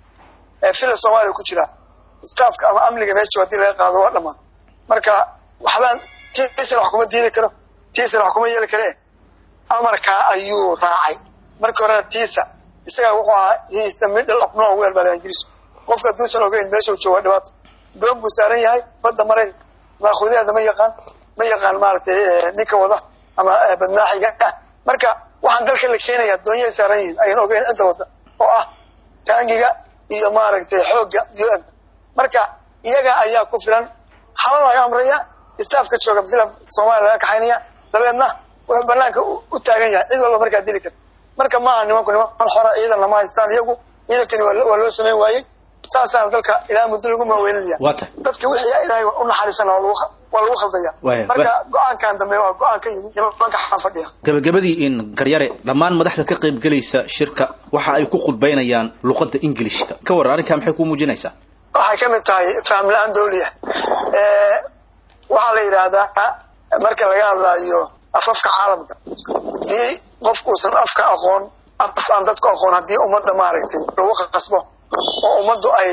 fila soomaaliya ku jira staafka ama amniga meeshu haddii laga qaado waa dhamaan marka waxbaan tiisana wax kuma diidi karo tiisana wax kuma yeeli kare amarkaa ayuu raacay markii horena tiisa isaga wuxuu ahaa he is the middle of nowhere baa ingiriisku qofka hadduusan ogeyn meeshuu jooga dhibaato doon buu saaran yahay badda maray maakuudaheeda ma yaqaan ma yaqaan maaragtay ninka wada ama badmaaxiga ah marka waxaan dalka la keenaya doonyay saaran yihiin ayaan ogeyn cidda wada oo ah taangiga iyo maaragtay xoogga un marka iyaga ayaa ku filan haba laga amraya staafka jooga fila soomaaliya laga kaxaynaya dabeedna wuxuu banaanka u taagan yahay cid walba markaa dili karta marka maaha nimanku niman xora ciidan lama haystaan iyagu ciidankani waa loo samayn waayey saasaan dalka ilaa muddo lagu maaweynanaya dadka wixii ilaahay u naxariisana waa lagu khaldaya marka go-aankan dambe waa go-aan ka yimid nimanka xaan fadhiya gabagabadii in garyare dhammaan madaxda ka qayb gelaysa shirka waxa ay ku khudbaynayaan luqadda ingilishka ka waran arrinkaa maxay kuu muujinaysaa waxay ka mid tahay faham la-aan dawliya waxaa la yidhaahdaa marka laga hadlaayo afafka caalamka haddii qofkuusan afka aqoon af aan dadku aqoon haddii ummadda maaragtay lagu qasbo oo ummaddu ay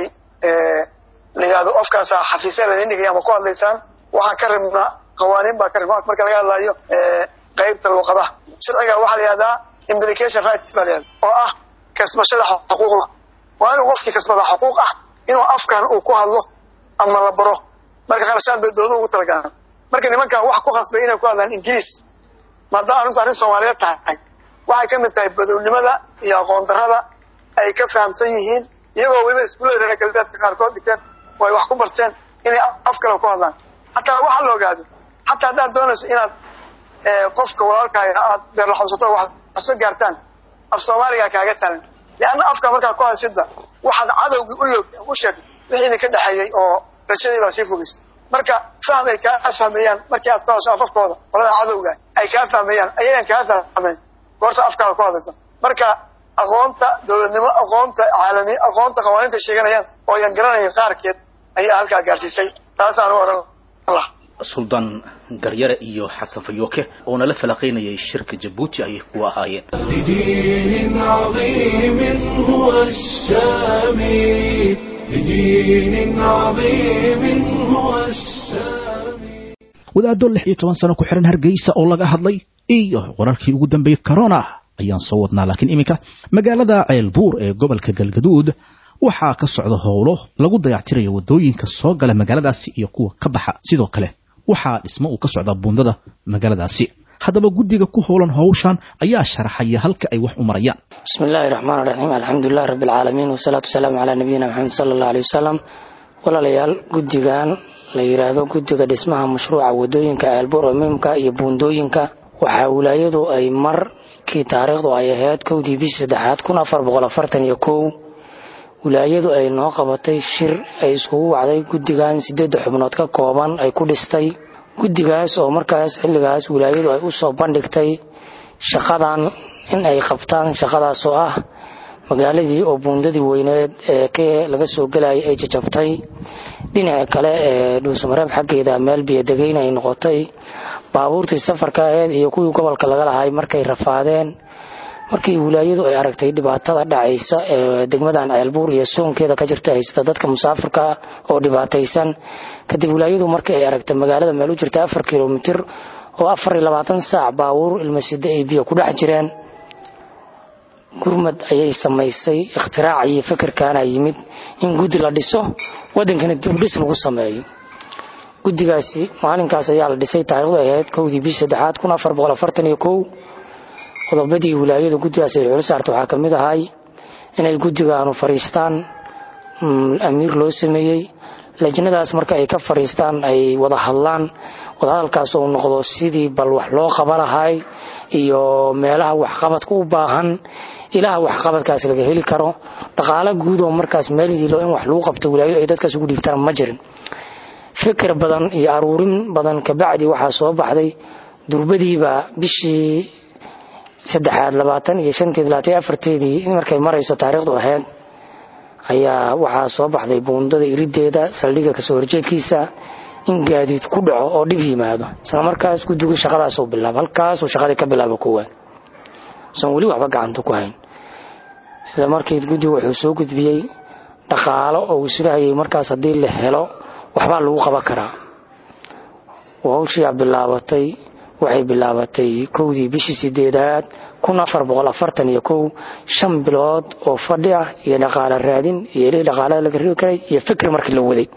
la yidhahdo afkaasa xafiisya ladin dhigaya ama ku hadlaysaan waxaan ka rabnaa qawaaniin baa ka rabna marka laga hadlaayo qaybta luqadaha sharciga waxaa la yihahdaa implication rights baa la yihahda oo ah kasbashada xuquuqda waa inuu qofkii kasbada xuquuq ah inuu afkan uu ku hadlo ama la baro marka kharashaan bay dowladu ugu talagalaan marka nimankan wax ku khasbay inay ku hadlaan ingiriis maadaama arrintu arrin soomaaliyeed tahay waxay ka mid tahay badownimada iyo aqoon darrada ay ka fahamsan yihiin iyagoo weliba iskuullada reer galbeedka qaarkood dhigteen oo ay wax ku barteen inay af kale ku hadlaan hataa waxaa la ogaaday hataa haddaad doonayso inaad qofka walaalkaaga aad beerlaxawsato wax soo gaartaan af soomaaliga kaaga sahlan leanna afka markaa ku hadsidba waxaad cadowgii u log u sheegtay wixii idinka dhexeeyey oo rajadii baa sii fogaysay marka fahm ay kaa fahmeeyaan markii aad ku hadasho afafkooda qolada cadowga ay kaa fahmeeyaan ayagan kaa fahmeyn goorta afkaada ku hadlaysa marka aqoonta dowladnimo aqoonta caalami aqoonta qawaaniinta sheeganayaan oo yan garanayn qaarkeed ayaa halkaa gaarsiisay taasaan u odhan lah suldaan garyare iyo xasan fayooke oo nala falaqaynayay shirka jabuuti ayay kuwa ahaayeen بدين عظيم هو السامي بدين عظيم هو السامي wadaaddo lix iyo toban sano ku xihan hargeysa oo laga hadlay iyo wararkii ugu dambeeyey corona ayaan soo wadnaa laakiin iminka magaalada ceelbuur ee gobolka galgaduud waxaa ka socda howlo lagu dayactirayo wadooyinka soo gala magaaladaasi iyo kuwa ka baxa sidoo kale waxaa dhismo uu ka socdaa buundada magaaladaasi haddaba guddiga ku howlan howshan ayaa sharaxaya halka ay wax u marayaan bismi illaahi raxmaan raxiim alxamdulilahi rabbi alcaalamiin wasalaatu wasalaamu calaa nabiyina maxamed sala allah aleyh wasalam walaalayaal guddigan la yidhaahdo guddiga dhismaha mashruuca wadooyinka ceelbuur oo muhimka iyo buundooyinka waxaa wilaayadu ay markii taariikhdu ay ahayd kowdii bishii saddexaad kun afar boqol afartan iyo kow wilaayadu ay noo qabatay shir ay iskugu wacday guddigan sideedda xubnood ka kooban ay ku dhistay guddigaas oo markaas xilligaas wilaayadu ay u soo bandhigtay shaqadan in ay qabtaan shaqadaas oo ah magaaladii oo buundadii weyneed ee k laga soo gelayay ay jajabtay dhinaca kale ee dhuusamareeb xaggeeda meel biyodegeyn ay noqotay baabuurtii safarka aheyd iyo kuwii gobolka laga lahay markay rafaadeen markii wilaayadu ay aragtay dhibaatada dhacaysa ee degmadan ceelbuur iyo soonkeeda ka jirta haysata dadka musaafirka ah oo dhibaataysan kadib wilaayadu markii ay aragtay magaalada meel u jirta afar kilomitir oo afar iyo labaatan saac baabuur ilmasida ay biyo ku dhex jireen gurmad ayay samaysay ikhtiraacii iyo fikirkaana yimid in guddi la dhiso wadankana dibdhis lagu sameeyo guddigaasi maalinkaas ayaa la dhisay taariikhdu ay ahayd kowdii bishii saddexaad kun afar boqol afartan iyo kow qodobadii wilaayadu guddigaas ay xul saarta waxaa ka mid ahay inay guddigaanu fadhiistaan amiir loo sameeyey lajnadaas marka ay ka fadhiistaan ay wada hadlaan wadahadalkaas uu noqdo sidii bal wax loo qaba lahay iyo meelaha waxqabadka u baahan ilaha waxqabadkaas laga heli karo dhaqaalo guud oo markaas meel yiilo in wax lagu qabto wilaayadu ay dadkaas ugu dhiibtaan ma jirin fikir badan iyo aruurin badan kabacdi waxaa soo baxday durbadiiba bishii saddexaad labaatan iyo shanteed labaatan iyo afarteedii markay marayso taariikhdu ahayd ayaa waxaa soo baxday buundada irideeda saldhigga kasoo horjeedkiisa in gaadiid ku dhaco oo dhib yimaado isla markaas guddigu shaqadaasuu bilaaba halkaasuu shaqadii ka bilaaba koowaad usan weli waxba gacanta ku hayn sida markii guddigu wuxuu soo gudbiyey dhaqaalo oo uu isdhahayay markaas haddii la helo waxbaa lagu qaban karaa hawshiyaa bilaabatay waxay bilaabatay kowdii bishii sideedaad kun afar boqol afartan iyo kow shan bilood oo fadhi ah iyo dhaqaalo raadin iyo ilihii dhaqaalada laga ribi karay iyo fikri markii la waday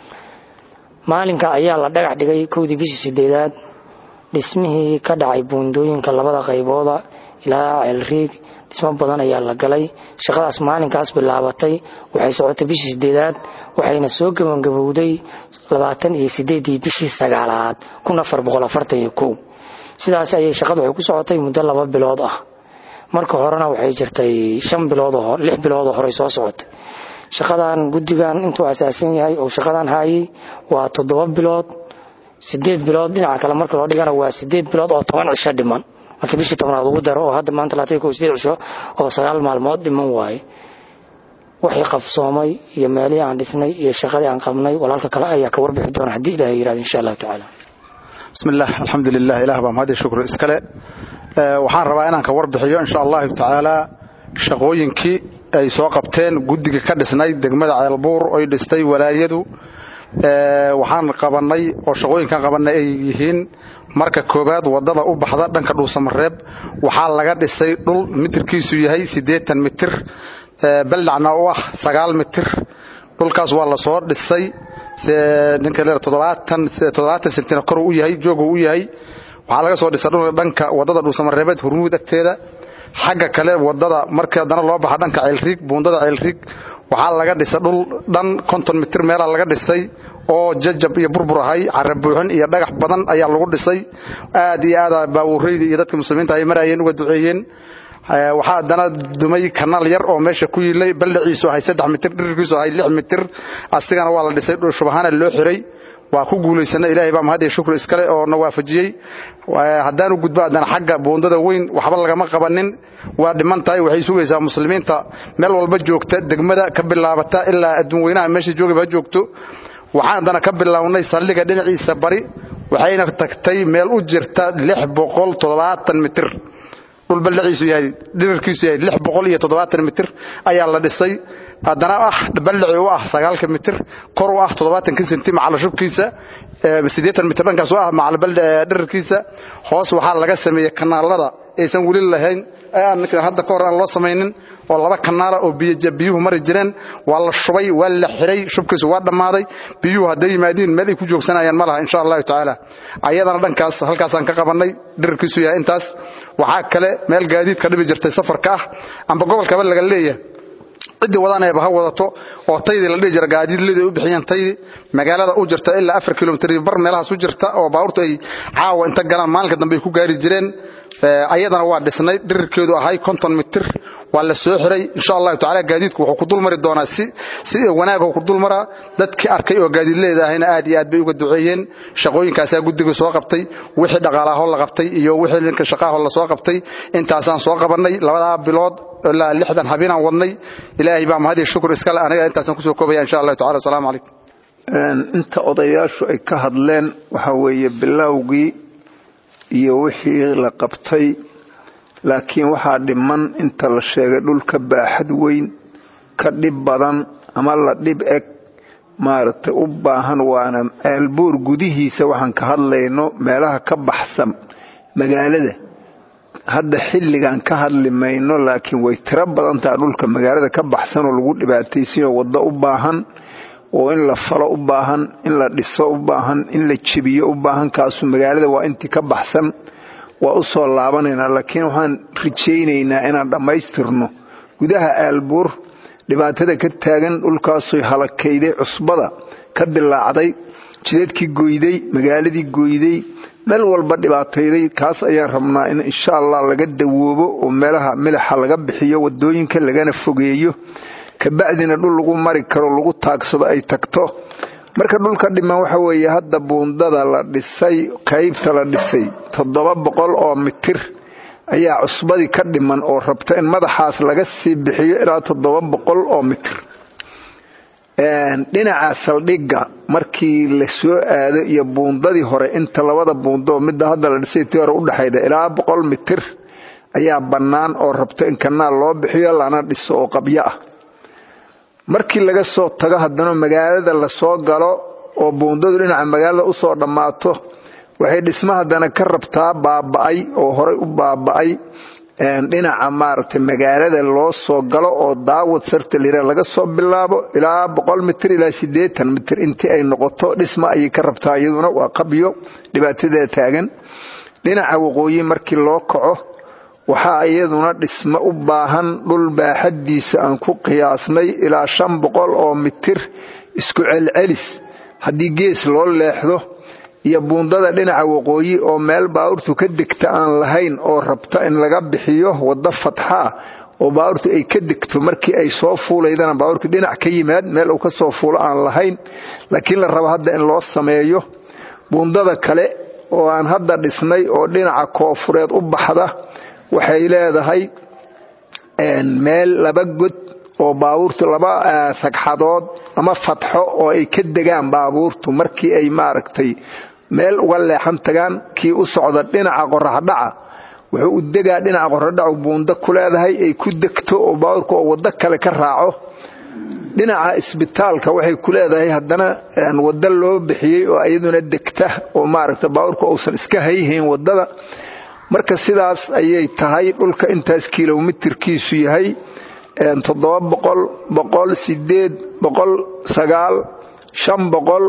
maalinka ayaa la dhagax dhigay kowdii bishii sideedaad dhismihii ka dhacay buundooyinka labada qaybooda ilaa ceelriig dhismo badan ayaa la galay shaqadaas maalinkaas bilaabatay waxay socotay bishii sideedaad waxayna soo gabangabowday labaatan iyo sideedii bishii sagaalaad kun afar boqol afartan iyo kow sidaas ayay shaqadu waxay ku socotay muddo laba bilood ah marka horena waxay jirtay shan bilood oo lix bilood oo horey soo socotay shaqadan guddigan intuu asaasan yahay oo shaqadan haayay waa toddoba bilood sideed bilood dhinaca kale marka loo dhigana waa sideed bilood oo toban cisho dhiman marka bishii tobnaad ugu daro oo hadda maanta labaatan kow sideed cisho oo sagaal maalmood dhiman waaye waxay qabsoomay iyo meelihii aan dhisnay iyo shaqadii aan qabnay walaalka kale ayaa ka warbixi doona haddii ilahay yirahdo insha allahu tacaala bismi illah alxamdulilah ilah baa mahad iyo shukr iskale waxaan rabaa inaan ka warbixiyo insha allahu tacaala shaqooyinkii ay soo qabteen guddiga ka dhisnay degmada ceelbuur oy dhistay walaayadu waxaan qabanay oo shaqooyinkan qabanay ay yihiin marka koowaad wadada u baxda dhanka dhuusamareeb waxaa laga dhisay dhul mitirkiisu yahay siddeetan mitir ballacna u ah sagaal mitir dhulkaas waa la soo dhisay ninka sentina kor u yahay joogu u yahay waxaa laga soo dhisay dhulka dhanka wadada dhuusamareebeed hurmuud agteeda xagga kale wadada markii haddana loo baxa dhanka ceelriig buundada ceelriig waxaa laga dhisay dhul dhan konton mitir meelaa laga dhisay oo jajab iyo burbur ahay carabuuxin iyo dhagax badan ayaa lagu dhisay aad iyo aada baawuureyda iyo dadka muslimiinta ay marayeen uga duceeyeen waxaa haddana dumay kanaal yar oo meesha ku yiilay ballaciisu ahay saddex mitir dhirirkiisu ahay lix mitir asigana waa la dhisay shubahaana loo xiray waa ku guulaysana ilaahay baa mahad iyo shukr iskale oo na waafajiyey haddaanu gudbo haddana xagga buundada weyn waxba lagama qabanin waa dhiman tahay waxay sugaysaa muslimiinta meel walba joogta degmada ka bilaabata ilaa adduun weynaha meesha joogaba ha joogto waxaan haddana ka bilownay saldhiga dhinaciisa bari waxayna tagtay meel u jirta lix boqol toddobaatan mitir dhul ballaciisu yahay dhirirkiisu yahay lix boqol iyo toddobaatan mitir ayaa la dhisay haddana ah ballaci u ah sagaalka mitir kor u ah toddobaatanka senti macala shubkiisa siddeetan mitir dhankaas u ah macala dhirirkiisa hoos waxaa laga sameeyey kanaalada aysan weli lahayn hadda ka hor aan loo samaynin oo laba kanaala oo biyuhu mari jireen waa la shubay waa la xiray shubkiisu waa dhammaaday biyuhu hadday yimaadiin meel ay ku joogsanayaan ma laha insha allahu tacaala ayadana dhankaas halkaasaan ka qabannay dhirirkiisu yahay intaas waxaa kale meel gaadiidka dhibi jirtay safarka ah amba gobolkaba laga leeyahay ciddii wadanayba ha wadato oo taydii la dhihi jira gaadiidlidii u bixiyeen taydii magaalada u jirta ilaa afar kilomitr bar meelahaas u jirta oo baabuurtu ay caawa inta galaan maalinka dambe ay ku gaari jireen ayadana waa dhisnay dhirirkeedu ahay konton mitir waa la soo xiray insha allahu tacala gaadiidku wuxuu ku dulmari doonaa si wanaag ku dulmaraa dadkii arkay oo gaadiidleeda ahayna aad iyo aad bay uga duceeyeen shaqooyinkaasaa guddiga soo qabtay wixii dhaqaalaho la qabtay iyo wixii ninka shaqaaho la soo qabtay intaasaan soo qabannay labadaa bilood ilaa lixdan habeenaan wadnay ilaahay baa mahad iyo shukur iskale aniga intaasaan kusoo koobaya insha allahu tacala wasalaamu calaykum inta odayaashu ay ka hadleen waxa weeye bilowgii iyo wixii la qabtay laakiin waxaa dhiman inta la sheegay dhulka baaxad weyn ka dhib badan ama la dhib eg maaragtay u baahan waana aalbuur gudihiisa waxaan ka hadlayno meelaha ka baxsan magaalada hadda xilligan ka hadli mayno laakiin way tiro badan taha dhulka magaalada ka baxsan oo lagu dhibaataysanyo waddo u baahan oo in la falo u baahan in la dhiso u baahan in la jebiyo u baahan kaasu magaalada waa intii ka baxsan waa u soo laabanaynaa laakiin waxaan rajaynaynaa inaan dhammaystirno gudaha aalbuur dhibaatada ka taagan dhulkaasuy halakayday cusbada ka dilaacday jidadkii goyday magaaladii goyday meel walba dhibaatayday kaas ayaan rabnaa in insha allah laga dawoobo oo meelaha milixa laga bixiyo wadooyinka lagana fogeeyo kabacdina dhul lagu mari karo lagu taagsado ay tagto marka dhulka dhiman waxa weeye hadda buundada la dhisay qaybta la dhisay toddoba boqol oo mitir ayaa cusbadii ka dhiman oo rabta in madaxaas laga sii bixiyo ilaa toddoba boqol oo mitir dhinaca saldhigga markii la soo aado iyo buundadii hore inta labada buundoo midda hadda la dhisay tii hore udhexayda ilaa boqol mitir ayaa bannaan oo rabta in kanaal loo bixiyo lana dhiso oo qabyo ah markii laga soo tago haddana magaalada lasoo galo oo buundadu dhinaca magaalada usoo dhammaato waxay dhisma haddana ka rabtaa baaba'ay oo horay u baaba'ay dhinaca maaragtay magaalada loo soo galo oo daawad sarta lira laga soo bilaabo ilaa boqol mitir ilaa siddeetan mitir intii ay noqoto dhisma ayay ka rabtaa iyaduna waa qabyo dhibaatadeeda taagan dhinaca waqooyi markii loo kaco waxaa iyaduna dhismo u baahan dhul baaxaddiisa aan ku qiyaasnay ilaa shan boqol oo mitir isku celcelis haddii gees loo leexdo iyo buundada dhinaca waqooyi oo meel baabuurtu ka degta aan lahayn oo rabta in laga bixiyo waddo fatxaa oo baabuurtu ay ka degto markii ay soo fuulaydana baabuurkii dhinac ka yimaad meel uu ka soo fuulo aan lahayn laakiin la rabo hadda in loo sameeyo buundada kale oo aan hadda dhisnay oo dhinaca koofureed u baxda waxay leedahay meel laba god oo baabuurtu laba sagxadood ama fatxo oo ay ka degaan baabuurtu markii ay maaragtay meel uga leexan tagaan kii u socda dhinaca qoraxdhaca wuxuu u degaa dhinaca qoraxdhacu buundo ku leedahay ay ku degto oo baabuurka oo waddo kale ka raaco dhinaca isbitaalka waxay ku leedahay haddana waddo loo bixiyey oo iyaduna degta oo maaragta baabuurka uusan iska hayhayn waddada marka sidaas ayay tahay dhulka intaas kilomitirkiisu yahay toddoba boqol boqol sideed boqol sagaal shan boqol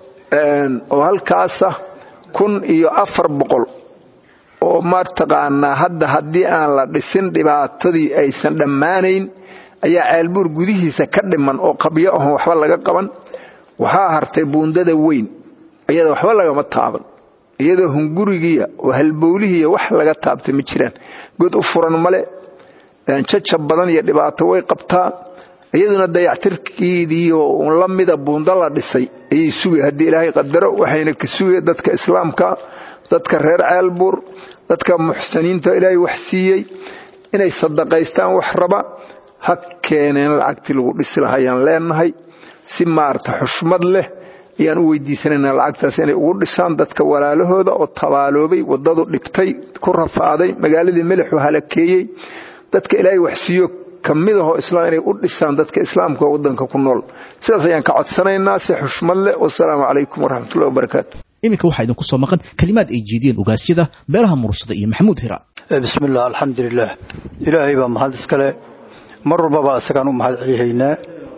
oo halkaasa kun iyo afar boqol oo mataqaanaa hadda haddii aan la dhisin dhibaatadii aysan dhammaanayn ayaa ceelbuur gudihiisa ka dhiman oo qabyo ahon waxba laga qaban waxaa hartay buundada weyn iyada waxba lagama taaban iyadoo hungurigiiya oo halbowlihiiya wax laga taabtay ma jiraan god u furan male jajab badan iyo dhibaato way qabtaa iyaduna dayactirkeediioo la mida buundo la dhisay ayay sugay haddii ilaahay qadaro waxayna ka sugay dadka islaamka dadka reer ceelbuur dadka muxsiniinta ilaahay wax siiyey inay sadaqaystaan wax raba ha keeneen lacagtii lagu dhisi lahayaan leenahay si maarata xushmad leh ayaan u weydiisanayna lacagtaas inay ugu dhisaan dadka walaalahooda oo tabaaloobay waddadu dhibtay ku rafaaday magaaladii melixu halakeeyey dadka ilaahay waxsiiyo kamidahoo islaam inay u dhisaan dadka islaamka oo waddanka ku nool sidaas ayaan ka codsanaynaa si xushmad leh wasalaamu calaykum waraxmatullahi wabarakaatu iminka waxaa idinku soo maqan kelimaad ay jeediyeen ogaasyada beelaha mursada iyo maxamuud hira bismillaah alxamdulilaah ilaahay baa mahad iskale mar walbaba isagaan u mahad celihaynaa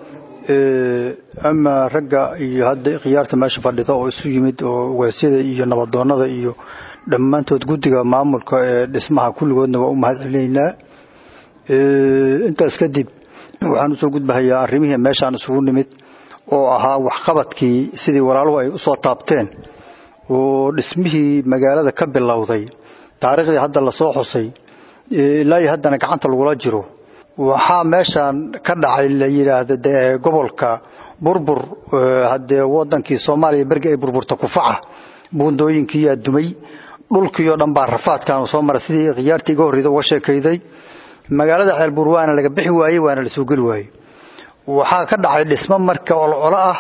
ama ragga iyo hadda khiyaarta meesha fadhida oo isu yimid oo ogaasyada iyo nabadoonnada iyo dhammaantood guddiga maamulka ee dhismaha kulligoodna waa u mahad celinaynaa intaas kadib waxaan usoo gudbahayaa arrimihii meeshaan isugu nimid oo ahaa waxqabadkii sidii walaaluhu ay usoo taabteen oo dhismihii magaalada ka bilowday taariikhdii hadda lasoo xusay ilaa iyo haddana gacanta lagula jiro waxaa meeshaan ka dhacay la yidhaahdo dee gobolka burbur haddee wadankii soomaaliya bergi ay burburta kufaca buundooyinkiiyaa dumay dhulkii oo dhan baa rafaadkaanu soo maray sidii khiyaartii iga horreyda uga sheekayday magaalada ceelbuur waana laga bixi waayey waana la soo geli waayey waxaa ka dhacay dhismo marka olcolo ah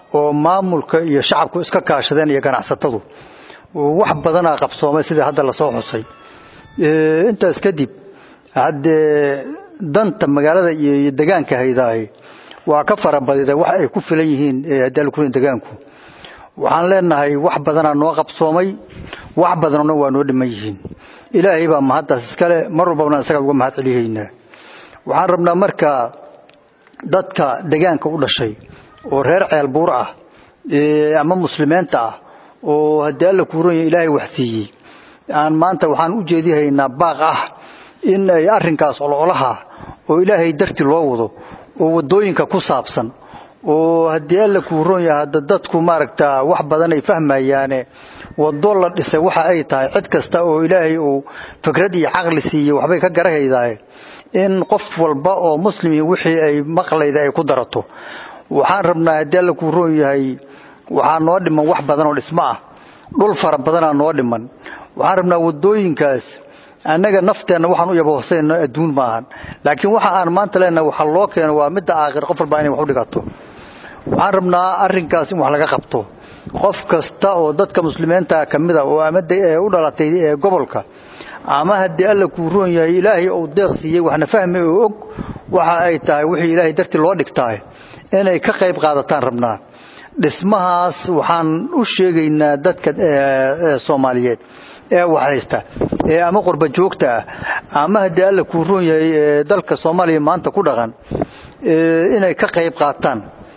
oo maamulka iyo shacabku iska kaashadeen iyo ganacsatadu wax badanaa qabsoomay sidai hadda lasoo xusay intaas kadib haddee danta magaalada iyo degaanka haydaahi waa ka farabadida wax ay ku filan yihiin hadaalkurin degaanku waxaan leenahay wax badanaa noo qabsoomay wax badanna waa noo dhiman yihiin ilaahay baa mahaddaas iskale mar walbana isagaa uga mahad celihaynaa waxaan rabnaa marka dadka degaanka u dhashay oo reer ceelbuur ah ama muslimiinta ah oo haddii alla kuuranya ilaahay waxsiiyey aan maanta waxaan u jeedihaynaa baaq ah in ay arrinkaas ololaha oo ilaahay darti loo wado oo waddooyinka ku saabsan oo haddii alla kuuron yaha hadda dadku maaragtaa wax badan ay fahmayaane waddo la dhisay waxa ay tahay cid kasta oo ilaahay uu fikrad iyo caqli siiyey waxbay ka garahaydae in qof walba oo muslimi wixii ay maqlayda ay ku darato waxaan rabnaa haddii alla kuuron yahay waxaa noo dhiman wax badan oo dhismo ah dhul fara badanaa noo dhiman waxaan rabnaa waddooyinkaas annaga nafteenna waxaan u yabohsayno adduun maahan laakiin waxa aan maanta leenahay waxa loo keeno waa midda aakhir qof walba inay wax u dhigato waxaan rabnaa arrinkaas in wax laga qabto qof kasta oo dadka muslimiinta ka mid a oo ama u dhalatay gobolka ama haddii alla kuu roon yahay ilaahay uu deeq siiyey waxna fahmi oo og waxa ay tahay wixii ilaahay dartii loo dhigtaa inay ka qayb qaadataan rabnaa dhismahaas waxaan u sheegaynaa dadka soomaaliyeed ee wax haysta ee ama qurba joogta ah ama haddii alla kuu roon yahay dalka soomaaliya maanta ku dhaqan inay ka qayb qaataan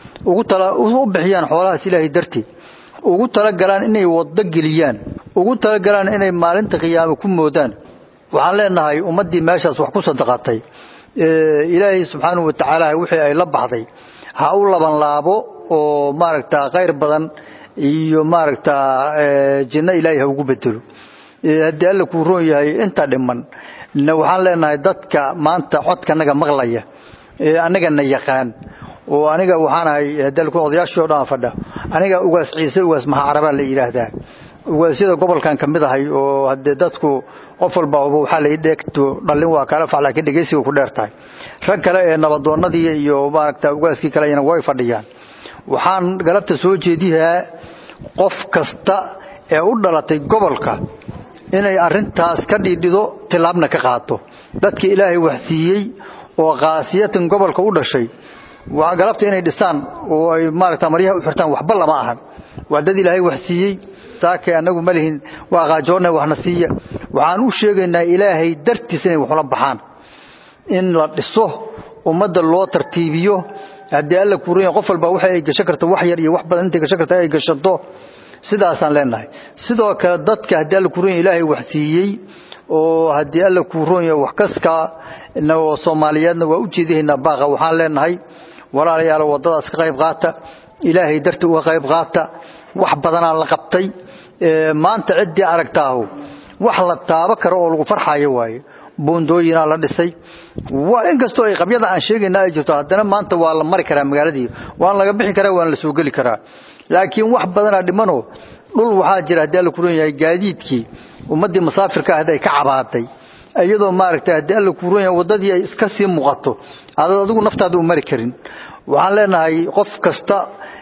u bixiyaan xoolahaas ilaahay dartii ugu talagalaan inay waddo geliyaan ugu talagalaan inay maalinta qiyaame ku moodaan waxaan leenahay ummaddii meeshaas wax ku sadaqatay ilaahay subxaanahu watacaala wixii ay la baxday ha u laban laabo oo maaragtaa khayr badan iyo maaragtaa jinno ilaahay ha ugu bedelo haddii alla kuu roon yahay inta dhiman waxaan leenahay dadka maanta codkanaga maqlaya annagana yaqaan oo aniga waxaanahay odayaashii o dhan fadha aniga ugaas ciise ugaas mahacarabaa la yidhaahdaa ugaasyada gobolkan ka mid ahay oo hadee dadku qof walba waxaa la dheegto dhallin waa kala fac laakiin dhegeysiga ku dheer tahay rag kale ee nabadoonnadii iyo maaragta ugaaskii kaleyana way fadhiyaan waxaan galabta soo jeediyaa qof kasta ee u dhalatay gobolka inay arintaas ka dhiidhido tilaabna ka qaato dadka ilaahay wax siiyey oo kaasiyatan gobolka u dhashay waa galabta inay dhistaan oo ay maaragta maryaha u xirtaan waxba lama ahan waa dad ilaahay wax siiyey saakay annagu ma lihin waa qaajoonna waxna siiya waxaan u sheegaynaa ilaahay dartiis inay waxula baxaan in la dhiso ummadda loo tartiibiyo haddii alla kuuranya qof walba waxa ay gasho karta wax yar iyo wax badan intay gasho karta ay gashato sidaasaan leenahay sidoo kale dadka haddii alla kuuranya ilaahay wax siiyey oo haddii alla kuuronya wax kaska oo soomaaliyeedna waa u jeedihaynaa baaqa waxaan leenahay walaalayaal waddadaas ka qayb qaata ilaahay darti uga qayb qaata wax badanaa la qabtay maanta ciddii aragtaahu wax la taabo karo oo lagu farxayo waaye boondooyinaa la dhisay inkastoo ay qabyada aan sheegayna ay jirto haddana maanta waa la mari karaa magaaladii waan laga bixi karaa waana la soo geli karaa laakiin wax badanaa dhimanoo dhul waxaa jira haddii alla kuron yahay gaadiidkii ummaddii masaafirka ahayd ay ka cabaaday iyadoo maaragtay haddii alla kuron yahay waddadii ay iska sii muuqato adaad adigu naftaada u mari karin waxaan leenahay qof kasta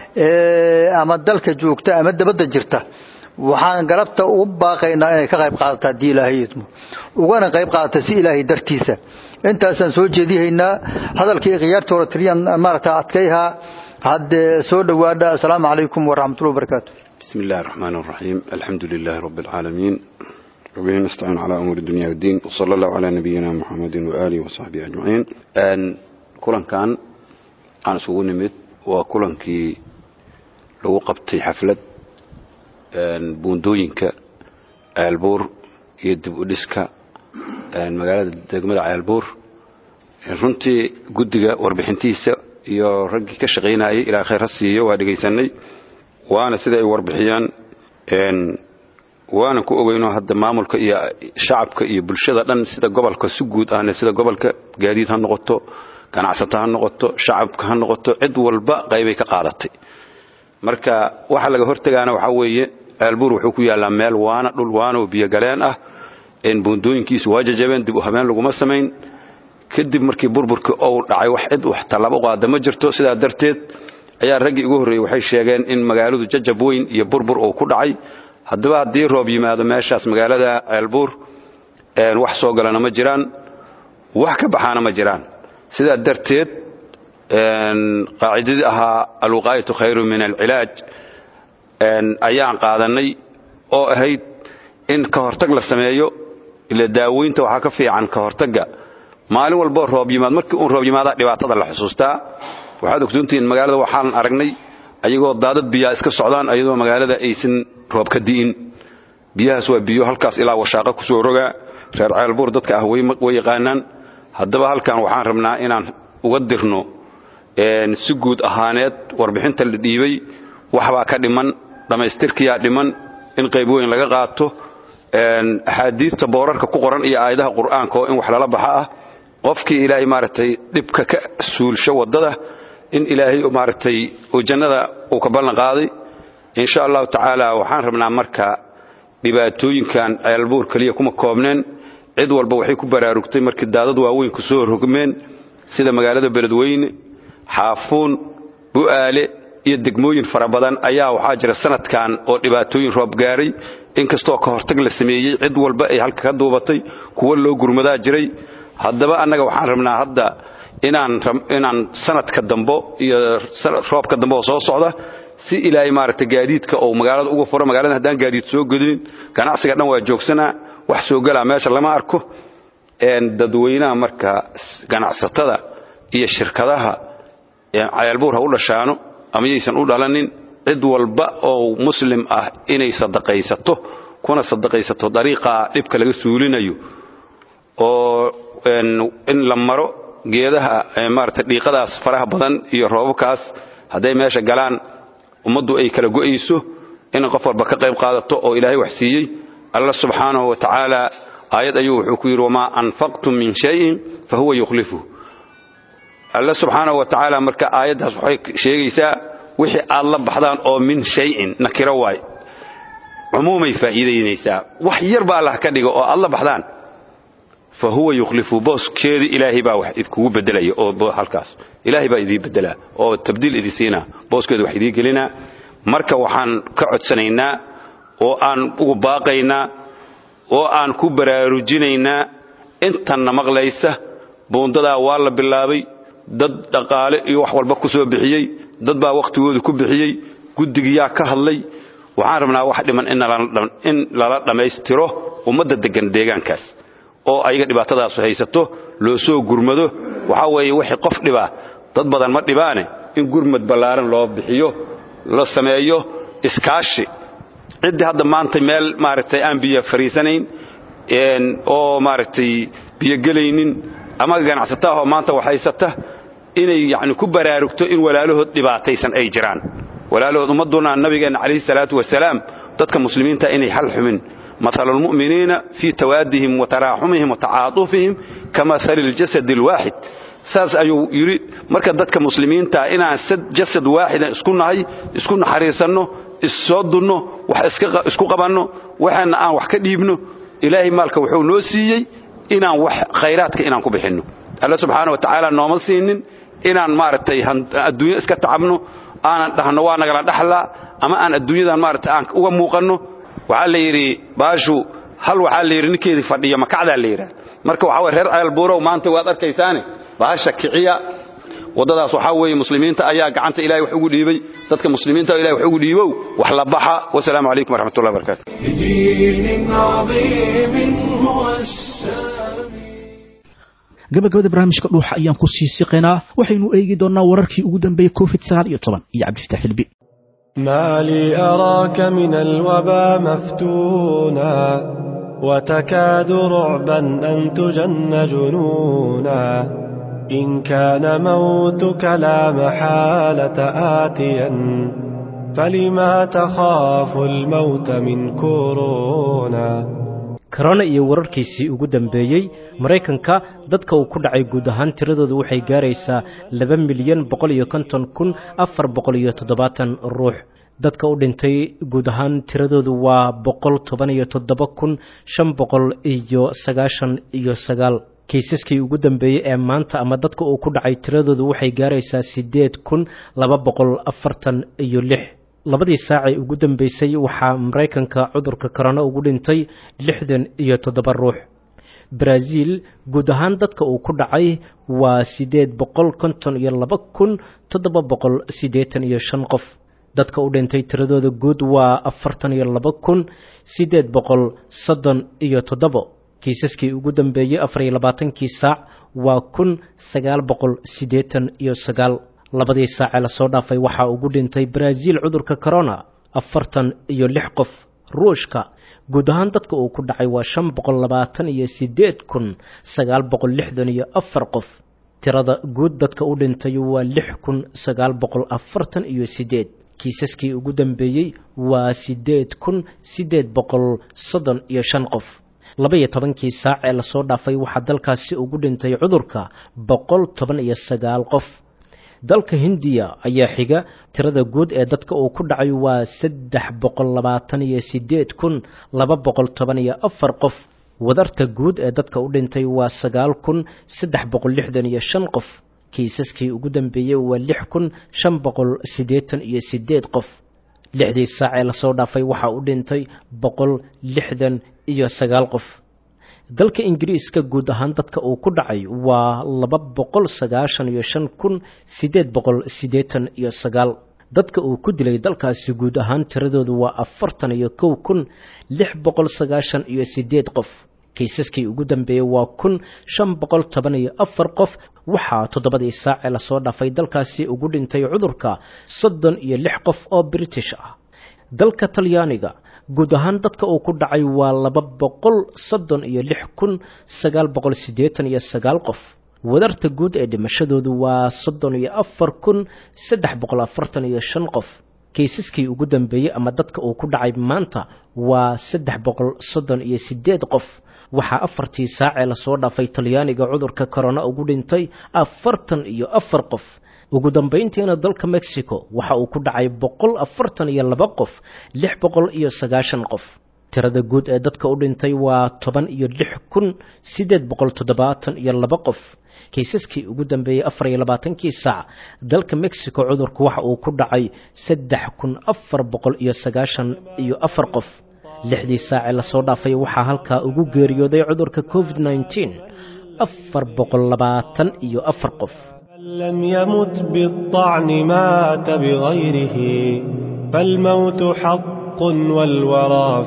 ama dalka joogta ama dabadda jirta waxaan galabta ugu baaqaynaa inay ka qayb qaadato haddii ilaahay idmo ugana qayb qaadata si ilaahay dartiisa intaasaan soo jeedihaynaa hadalkii khiyaarta hore tiriyan maaragta adkayhaa haddee soo dhowaadha assalaamu calaykum waraxmatullahi wabarakaatu بسم الله الرحمن الرحيم الحمد لله رب العالمين وبه نستعين على أمور الدنيا والدين وصلى الله على نبينا محمد وآله وصحبه أجمعين أن كلن كان aan isugu nimid waa kulankii lagu qabtay xaflad buundooyinka ceelbuur iyo dib u dhiska magaalada degmada ceelbuur runtii guddiga warbixintiisa iyo raggii ka shaqaynayay ilaa khayr ha siiyo waa dhegaysanay waana sida ay warbixiyaan waana ku ogeyno hadda maamulka iyo shacabka iyo bulshada dhan sida gobolka si guud ahna sida gobolka gaadiid ha noqoto ganacsato ha noqoto shacabka ha noqoto cid walba qaybay ka qaadatay marka waxa laga hortegaana waxaa weeye ceelbuur wuxuu ku yaallaa meel waana dhul waana oo biyogaleen ah buundooyinkiisu waa jajabeen dib u habeen laguma samayn kadib markii burburkii ou dhacay wax cid wax tallaabo qaada ma jirto sidaa darteed ayaa raggii ugu horreeyey waxay sheegeen in magaaladu jajab weyn iyo burbur uu ku dhacay haddaba haddii roob yimaado meeshaas magaalada ceelbuur wax soo galana ma jiraan wax ka baxaana ma jiraan sidaa darteed qaacidadii ahaa alwuqaayatu khayru min alcilaaj ayaan qaadannay oo ahayd in ka hortag la sameeyo ila daaweynta waxaa ka fiican ka hortagga maalin walboo roob yimaad markii uun roob yimaadaa dhibaatada la xusuustaa waxaad ogsoontihiin magaalada waxaan aragnay ayagoo daadad biyaa iska socdaan ayadoo magaalada aysan roob ka di'in biyahaas waa biyo halkaas ilaa washaaqa ku soo rogaa reer ceelbuur dadka ah way yaqaanaan haddaba halkan waxaan rabnaa inaan uga dirno si guud ahaaneed warbixinta la dhiibay waxbaa ka dhiman dhammaystirkiyaa dhiman in qayb weyn laga qaato axaadiidta boorarka ku qoran iyo aayadaha qur'aanka oo in wax lala baxa ah qofkii ilaahay maaragtay dhibka ka suulsho waddada in ilaahay maaragtay uu jannada uu ka ballan qaaday insha allahu tacaala waxaan rabnaa marka dhibaatooyinkan ceelbuur keliya kuma koobneen cid walba waxay ku baraarugtay markii daadad waaweyn ku soo rogmeen sida magaalada beledweyne xaafuun bu'aale iyo degmooyin fara badan ayaa waxaa jira sanadkan oo dhibaatooyin roob gaaray inkastoo ka hortag la sameeyey cid walba ay halka ka duubatay kuwo loo gurmadaa jiray haddaba annaga waxaan rabnaa hadda inaan sanadka dambo iyo roobka dambe oo soo socda si ilaahay maaragtay gaadiidka ou magaalada uga furo magaalada haddaan gaadiid soo godinin ganacsiga dhan waa joogsanaa wax soo galaa meesha lama arko dadweynaha marka ganacsatada iyo shirkadaha ceelbuur ha u dhashaano ama yaysan u dhalanin cid walba oo muslim ah inay sadaqaysato kuna sadaqaysato dariiqaa dhibka laga suulinayo oo in la maro geedaha maarata dhiiqadaas faraha badan iyo roobabkaas hadday meesha galaan ummaddu ay kala go'ayso in qof walba ka qayb qaadato oo ilaahay wax siiyey alla subxaanahu wa tacaala aayad ayuu wuxuu ku yidhi wamaa anfaqtum min shayin fa huwa yukhlifuh alla subxaanahu wa tacaala marka aayaddaas waxay sheegaysaa wixii aad la baxdaan oo min shayin nakiro waay cumuumay faa'iidaynaysaa wax yar ba allah ka dhiga oo aad la baxdaan fa huwa yukhlifu booskeedii ilaahay baa wax idkugu bedelaya oo halkaas ilaahay baa idii bedelaa oo tabdiil idii siinaa booskeedu wax idii gelinaa marka waxaan ka codsanaynaa oo aan ugu baaqaynaa oo aan ku baraarujinaynaa intanna maqlaysa buundadaa waa la bilaabay dad dhaqaale iyo wax walba ku soo bixiyey dad baa wakhtigooda ku bixiyey guddigiyaa ka hadlay waxaan rabnaa wax dhiman in lala dhammaystiro ummadda deggan deegaankaas oo ayaga dhibaatadaasu haysato loo soo gurmado waxaa weeye wixii qof dhibaa dad badan ma dhibaane in gurmad ballaaran loo bixiyo la sameeyo iskaashi ciddii hadda maanta meel maaragtay aan biyo fariisanayn oo maaragtay biyogelaynin ama ganacsataahoo maanta wax haysata inay yani ku baraarugto in walaalahood dhibaataysan ay jiraan walaalahood ummadduna nabigeenna calayhi salaatu wasalaam dadka muslimiinta inay hal xumin مثل المؤمنين في توادهم وتراحمهم وتعاطفهم كمثل الجسد الواحد saas ayuu yidhi marka dadka muslimiinta inaan jasad waaxida isku nahay isku naxariisanno issoo dunno wax isku qabanno waxaana aan wax ka dhiibno ilaahay maalka wuxuu noo siiyey inaan wax khayraadka inaan ku bixinno alla subxaana wa tacaala nooma siinin inaan maaragtay adduunya iska tacabno aanan dhahno waa nagala dhaxlaa ama aan adduunyadan maaragtay aan uga muuqanno waxaa la yidhi baashu hal waxaa la yidhi ninkeedii fadhiyo makacdaa la yidhaha marka waxaa weye reer ceelbuurow maanta waad arkaysaane baasha kiciya waddadaas waxaa weeye muslimiinta ayaa gacanta ilahay wax ugu dhiibay dadka muslimiinta ilahay wax ugu dhiibow wax la baxa wasalaamu calaykum waraxmatullahi wabarakatu بدين عظيم هو السامي gabagabada barnaamijka dhuuxa ayaan ku sii siqaynaa waxaynu eegi doonnaa wararkii ugu dambeeyey covid sagaal iyo toban iyo cabdifataax xilbi ما لي أراك من الوبا مفتونا وتكاد رعبا أن تجن جنونا إن كان موتك لا محالة آتيا فلما تخاف الموت من كورونا korona iyo wararkiisii ugu dambeeyey maraykanka dadka uu ku dhacay guud ahaan tiradoodu waxay gaaraysaa laba milyan boqol iyo konton kun afar boqol iyo toddobaatan ruux dadka u dhintay guud ahaan tiradoodu waa boqol toban iyo toddoba kun shan boqol iyo sagaashan iyo sagaal kiisaskii ugu dambeeyey ee maanta ama dadka uu ku dhacay tiradoodu waxay gaaraysaa siddeed kun laba boqol afartan iyo lix labadii saacee ugu dambeysay waxaa maraykanka cudurka korona ugu dhintay lixdan iyo toddoba ruux baraaziil guud ahaan dadka uu ku dhacay waa siddeed boqol konton iyo laba kun toddoba boqol siddeetan iyo shan qof dadka u dhintay tiradooda guud waa afartan iyo laba kun siddeed boqol soddon iyo toddobo kiisaskii ugu dambeeyey afar iyo labaatankii saac waa kun sagaal boqol siddeetan iyo sagaal labadii saacee lasoo dhaafay waxaa ugu dhintay baraaziil cudurka corona afartan iyo lix qof ruushka guud ahaan dadka uu ku dhacay waa shan boqol labaatan iyo siddeed kun sagaal boqol lixdan iyo afar qof tirada guud dadka u dhintay waa lix kun sagaal boqol afartan iyo siddeed kiisaskii ugu dambeeyey waa siddeed kun siddeed boqol soddon iyo shan qof laba-iyo tobankii saac ee lasoo dhaafay waxaa dalkaasi ugu dhintay cudurka boqol toban iyo sagaal qof dalka hindiya ayaa xiga tirada guud ee dadka uu ku dhacay waa saddex boqol labaatan iyo siddeed kun laba boqol toban iyo afar qof wadarta guud ee dadka u dhintay waa sagaal kun saddex boqol lixdan iyo shan qof kiisaskii ugu dambeeyey waa lix kun shan boqol siddeetan iyo siddeed qof lixdii saac ee lasoo dhaafay waxaa u dhintay boqol lixdan iyo sagaal qof dalka ingiriiska guud ahaan dadka uu ku dhacay waa laba boqol sagaashan iyo shan kun siddeed boqol siddeetan iyo sagaal dadka uu ku dilay dalkaasi guud ahaan tiradoodu waa afartan iyo kow kun lix boqol sagaashan iyo siddeed qof kiisaskii ugu dambeeyey waa kun shan boqol toban iyo afar qof waxaa toddobadii saacee lasoo dhaafay dalkaasi ugu dhintay cudurka soddon iyo lix qof oo british ah dalka talyaaniga guud ahaan dadka uu ku dhacay waa laba boqol soddon iyo lix kun sagaal boqol siddeetan iyo sagaal qof wadarta guud ee dhimashadoodu waa soddon iyo afar kun saddex boqol afartan iyo shan qof kiisaskii ugu dambeeyey ama dadka uu ku dhacay maanta waa saddex boqol soddon iyo siddeed qof waxaa afartii saacee lasoo dhaafay talyaaniga cudurka korona ugu dhintay afartan iyo afar qof ugu dambayntiina dalka mexico waxa uu ku dhacay boqol afartan iyo laba qof lix boqol iyo sagaashan qof tirada guud ee dadka u dhintay waa toban iyo lix kun siddeed boqol toddobaatan iyo laba qof kiisaskii ugu dambeeyey afar iyo labaatankii saac dalka mexico cudurku waxa uu ku dhacay saddex kun afar boqol iyo sagaashan iyo afar qof lixdii saacee lasoo dhaafay waxaa halkaa ugu geeriyooday cudurka covid nneteen afar boqol labaatan iyo afar qof لم يمت بالطعن مات بغيره فالموت حق والورى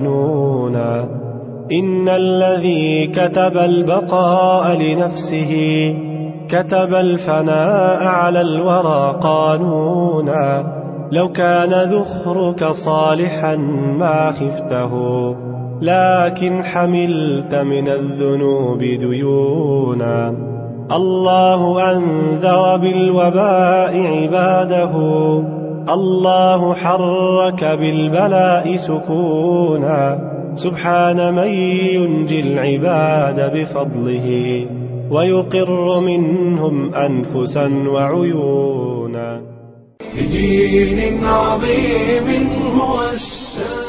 فانونا إن الذي كتب البقاء لنفسه كتب الفناء على الورى قانونا لو كان ذخرك صالحا ما خفته لكن حملت من الذنوب ديونا الله أنذر بالوباء عباده الله حرك بالبلاء سكونا سبحان من ينجي العباد بفضله ويقر منهم أنفسا وعيونا بدين عظيم هو السامي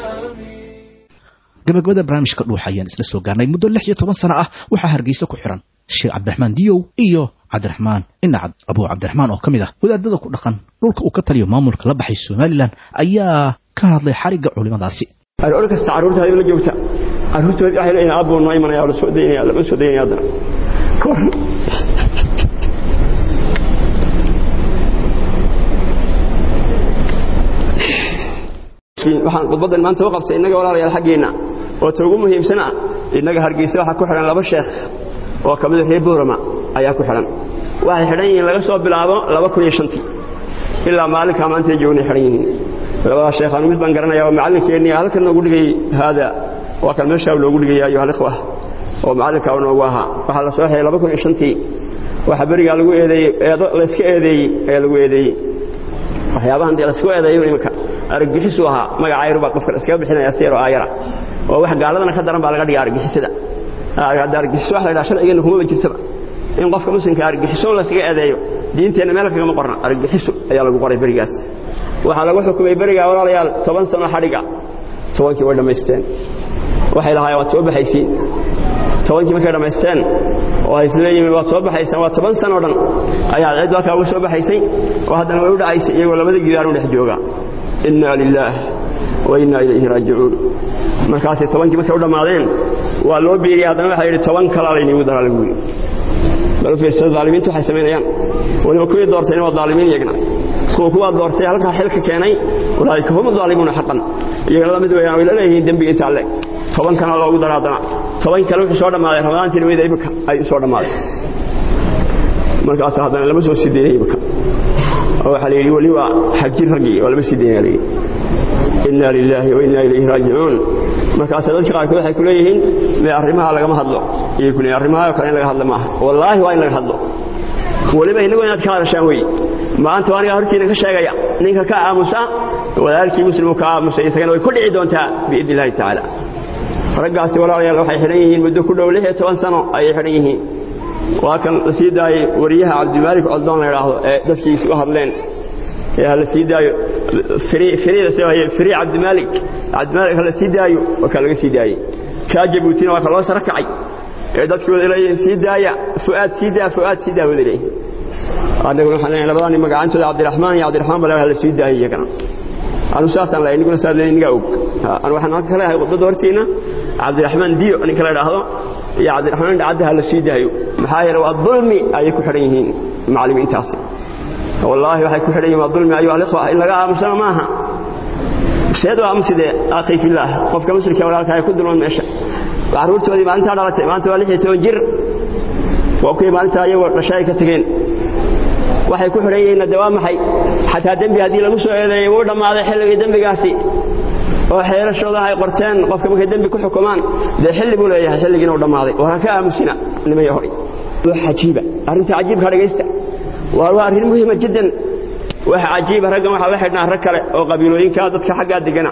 gabagabada barnaamijka dhuuxa ayaan isla soo gaarnay muddo lix iyo toban sano ah waxaa hargeysa ku xiran sheekh cabdiraxmaan diyow iyo cabdiraxmaan inacad abuu cabdiraxmaan oo ka mid ah wadaadada ku dhaqan dhulka uu ka taliyo maamulka la baxay somalilan ayaa ka hadlay xarigga culimadaasi aroor kasta carruurtaada la joogta carruurtooda waxay leeyihin aabuu noo imanaya la soo daynaya lama soo daynaya haddana waxaan khudbaddan maanta u qabtay innaga walaalayaal xaggeenna oo ta ugu muhiimsana innaga hargeysa waxaa ku xidhan laba sheekh oo ka mida reer boorama ayaa ku xidhan waxay xidhan yihiin laga soo bilaabo laba kun iyo shantii ilaa maalinkaa maantay joognay xidhan yihiin labadaa sheekhaanu mid baan garanaya oo macallinkeennii halkan noogu dhigay haada waa kan meeshaa loogu dhigaya ayuha alikhwa oo macallinkaa noogu ahaa waxaa la soo xidhay laba kun iyo shantii waxaa berigaa lagu eedeeyey eedo layska eedeeyey ayaa lagu eedeeyey waxyaabahan dee laysku eedeeyo iminka argagixisuu ahaa magaca yar baa qofka iskaga bixinaya si yaroo aayara oo wax gaaladana ka daran baa laga dhiga argagixisada hadda argagixiso wax la yidhaha sharcigeenna kumaba jirtaba in qofka muslimka argagixiso layskaga eedeeyo diinteenna meel kagama qorna argagixiso ayaa lagu qoray berigaas waxaa lagu xukumay berigaa walaalayaal toban sano xadhiga tobankii way dhammaysteen waxay lahaayeen waad soo baxaysiin tobankii markay dhammaysteen oo ay isleeyihiin waad soo baxaysaan waa toban sano o dhan ayaad ciddu halkaa uga soo baxaysay oo haddana way u dhacaysay iyagoo labada gidaar u dhex jooga inna lilaah wa inna ilayhi raajicuun markaasay tobankii markay u dhammaadeen waa loo biiriyay haddana waxaa yidhi toban kalaa layniigu daraa lagu yidhi bal u fiirsada daalimiintu waxay samaynayaan weliba kuwii doortayna waa daalimiin iyagna kuwa kuwaa doortay halkaa xilka keenay walaalika hum daalimuuna xaqan iyagana la mid weeyaan way la leeyihiin dembiga intaa le toban kana loogu dara haddana toban kale wuxuu soo dhammaaday ramadaantii dhaweyda imika ay soo dhammaaday markaas haddana lama soo sideeyay imika oo waxaa la yidhi weli waa xagjir raggii oo lama sideeyay la yidhi inna lilaahi wa inna ilayhi raajicuun markaas dadka qaarkood waxay ku leeyihiin mee arrimaha lagama hadlo iyay ku leeyihin arrimaha kale in laga hadlo maaha wallaahi waa in laga hadlo weliba innagu inaad ka hadashaan wey maanta waa anigaa hortiina ka sheegaya ninka ka aamusa walaalkii muslimuu ka aamusay isagana way ku dhici doontaa biidni illaahi tacaala raggaasi walaalayaal waxay xidhan yihiin muddo ku dhow lix iyo toban sano ayay xidhan yihiin waa kan la sii daayey wariyaha cabdimaalik coldoon la idhaahdo ee dadkiisu u hadleen ee ha la sii daayo firi cabdimaalik cabdimaalik ha la sii daayo waa kaa laga sii daayey kaa jabuutina waa ka loo saro kacay ee dadkii wada leeyihiin sii daaya fu'aad sii daa fu'aad sii daa wada leeyihin annaguna waxaan leeyahay labadani magacantooda cabdiraxmaan iyo cabdiraxmaan bale ha la sii daayay iyagana anu saasaan leeyahay niguna saad leeyahay nigaa og anu waxaan halka ka leeyahay khudbadda hortiina cabdiraxmaan diyo ninka la idhaahdo iyo cabdiraxmaan dhacadda ha la sii daayo maxaa yeelay waa dulmi ayay ku xidhan yihiin macallimiintaasi wallaahi waxay ku xidhan yihiin waa dulmi ayuha alikhwa in laga aamusana maaha seed waa aamusidee akhi fillaah qofka muslimka walaalka ay ku dulman meesha carruurtoodii maalintaa dhalatay maanta waa lix iyo toban jir waa kuwii maalintaa iyagoo dhashay ay ka tegeen waxay ku xidhan yihiinna de waa maxay xataa dembi haddii lagu soo eedeeyey wuu dhammaaday xilligii dembigaasi oo xeelashoodaha ay qorteen qofka markay dembi ku xukumaan dee xilli buu leeyahay xilligiina u dhammaaday waa ka aamusina nimaya horay wax cajiiba arrinta cajiibka dhegaysta waa waa arrin muhiima jiddan wax cajiiba raggan waxaa la xidhnaa rag kale oo qabiilooyinka dadka xaggaa degana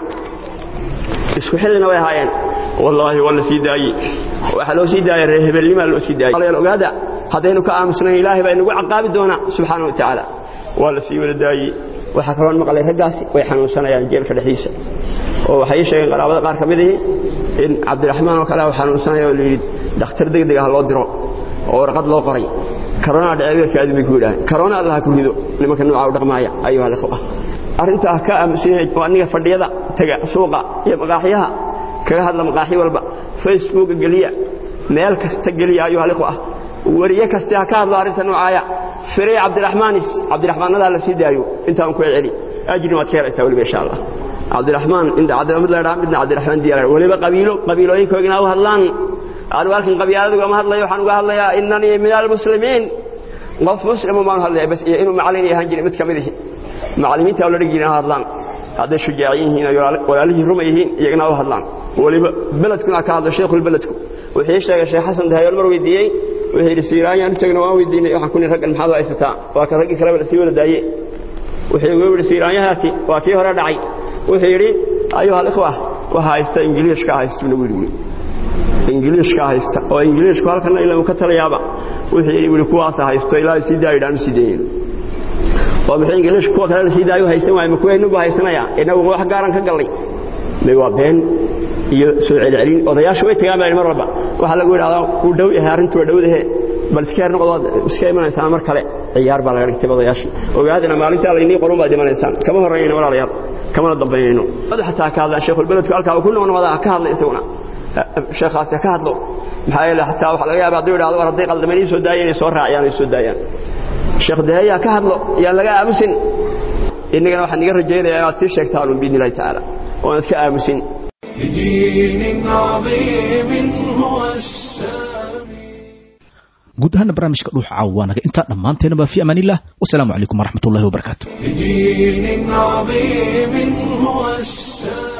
isku xillina way ahaayeen wallaahi waa la sii daayey waxaa loo sii daayay reer hebelnimaa loo sii daayey walaal ogaada haddaynu ka aamusnayn ilaahay baa inagu caqaabi doonaa subxaana wa tacaala waa la sii wada daayey waxaa kaloo maqlay raggaasi way xanuunsanayaan jeelka dhexdiisa oo waxay ii sheegeen qaraabada qaar ka mid ihi in cabdiraxmaan oo kale uu xanuunsanaya oo layidhi dhakhtar degdeg ah loo diro oo warqad loo qoray karoonaa dhece weerkaadi bay ku yidhaaheen karoona allaha ku rido nimanka nuucaa u dhaqmaaya ayuha alikhwa arrintaa ka aamusanyahay oo aniga fadhiyada tega suuqa iyo maqaaxyaha kaga hadla maqaaxyo walba facebooka geliya meel kasta geliya ayuha alikhwa wariye kaste ha ka hadlo arrinta noocaaya firey cabdiraxmaanis cabdiraxmaanadaa la sii daayo intaan ku celi ajrin waad ka helaysaa weliba insha allah cabdiraxmaan inda cabdiraxmaan la midna cabdiraxmaan diyaar weliba qabiilo qabiilooyinkoogina u hadlaan anigu halkan qabyaaladu ugama hadlayo waxaan uga hadlayaa inanii min almuslimiin qof muslimu baan hadlaya bas iyo inuu macallin yahaan jiray mid ka mid ihi macallimiinta la dhigi jiray hadlaan hadday shujaaciin yihiin oo walaalihii ruma yihiin iyagana u hadlaan weliba beledkuna ka hadlo sheekhul beledku wuxuu ii sheegay sheekh xasan dahayool mar weydiiyey wuxuu yidhi siiraanyaan u tagna waan weydiinay waxaan ku nihi raggan maxaad u haysataa waa kan raggii kaleba la sii wada daaye wuxuu igu yidhi siiraanyahaasi waa kii hore dhacay wuxuu yidhi ayuha alikhwa waxa haysta ingiliishka haysta nagu yidhi ingiliishka haysta oo ingiliishku halkana ilaa uu ka talayaaba wuxuu yidhi wili kuwaasa haysto ilaa sii daayidha aanu sii dayin oo muxuu ingiliishku kuwa kale la sii daayo haysan waayo makuweynubu haysanaya inagu wax gaaran ka gallay may waa been iyo soo celcelin odayaashu way tagaan baa mar walba waxaa lagu yidhahdaa wuu dhow yahay arrintu waa dhowdahe bal iska yar noqdood iska imanaysaan mar kale ciyaar baa laga dhigtay odayaasha ogaadina maalintaa laynii qorun baad imanaysaan kama horreynayno walaalayaal kamana dambaynayno madax xataa ka hadlaan sheekhul beledku halkaa uu ku noqnoqdaa ka hadlay isaguna sheekhaasi ka hadlo maxaa yeele xataa waxa laga yaaba hadduu yidhahdo war hadday qaldameen ii soo daayeen ay soo raaciyaan ay soo daayaan sheekh daheeyaa ka hadlo yaan laga aamusin innagana waxaan iga rajaynayaa inaad sii sheegtaan un biidni illahi tacaala oo inaad ka aamusin بدين عظيم هو السامي guud ahaana barnaamijka dhuuxa caawa waa naga intaa dhammaanteenaba fi amaanillah wasalaamu calaykum waraxmat ullahi wabarakaatu بدين عظيم هو السامي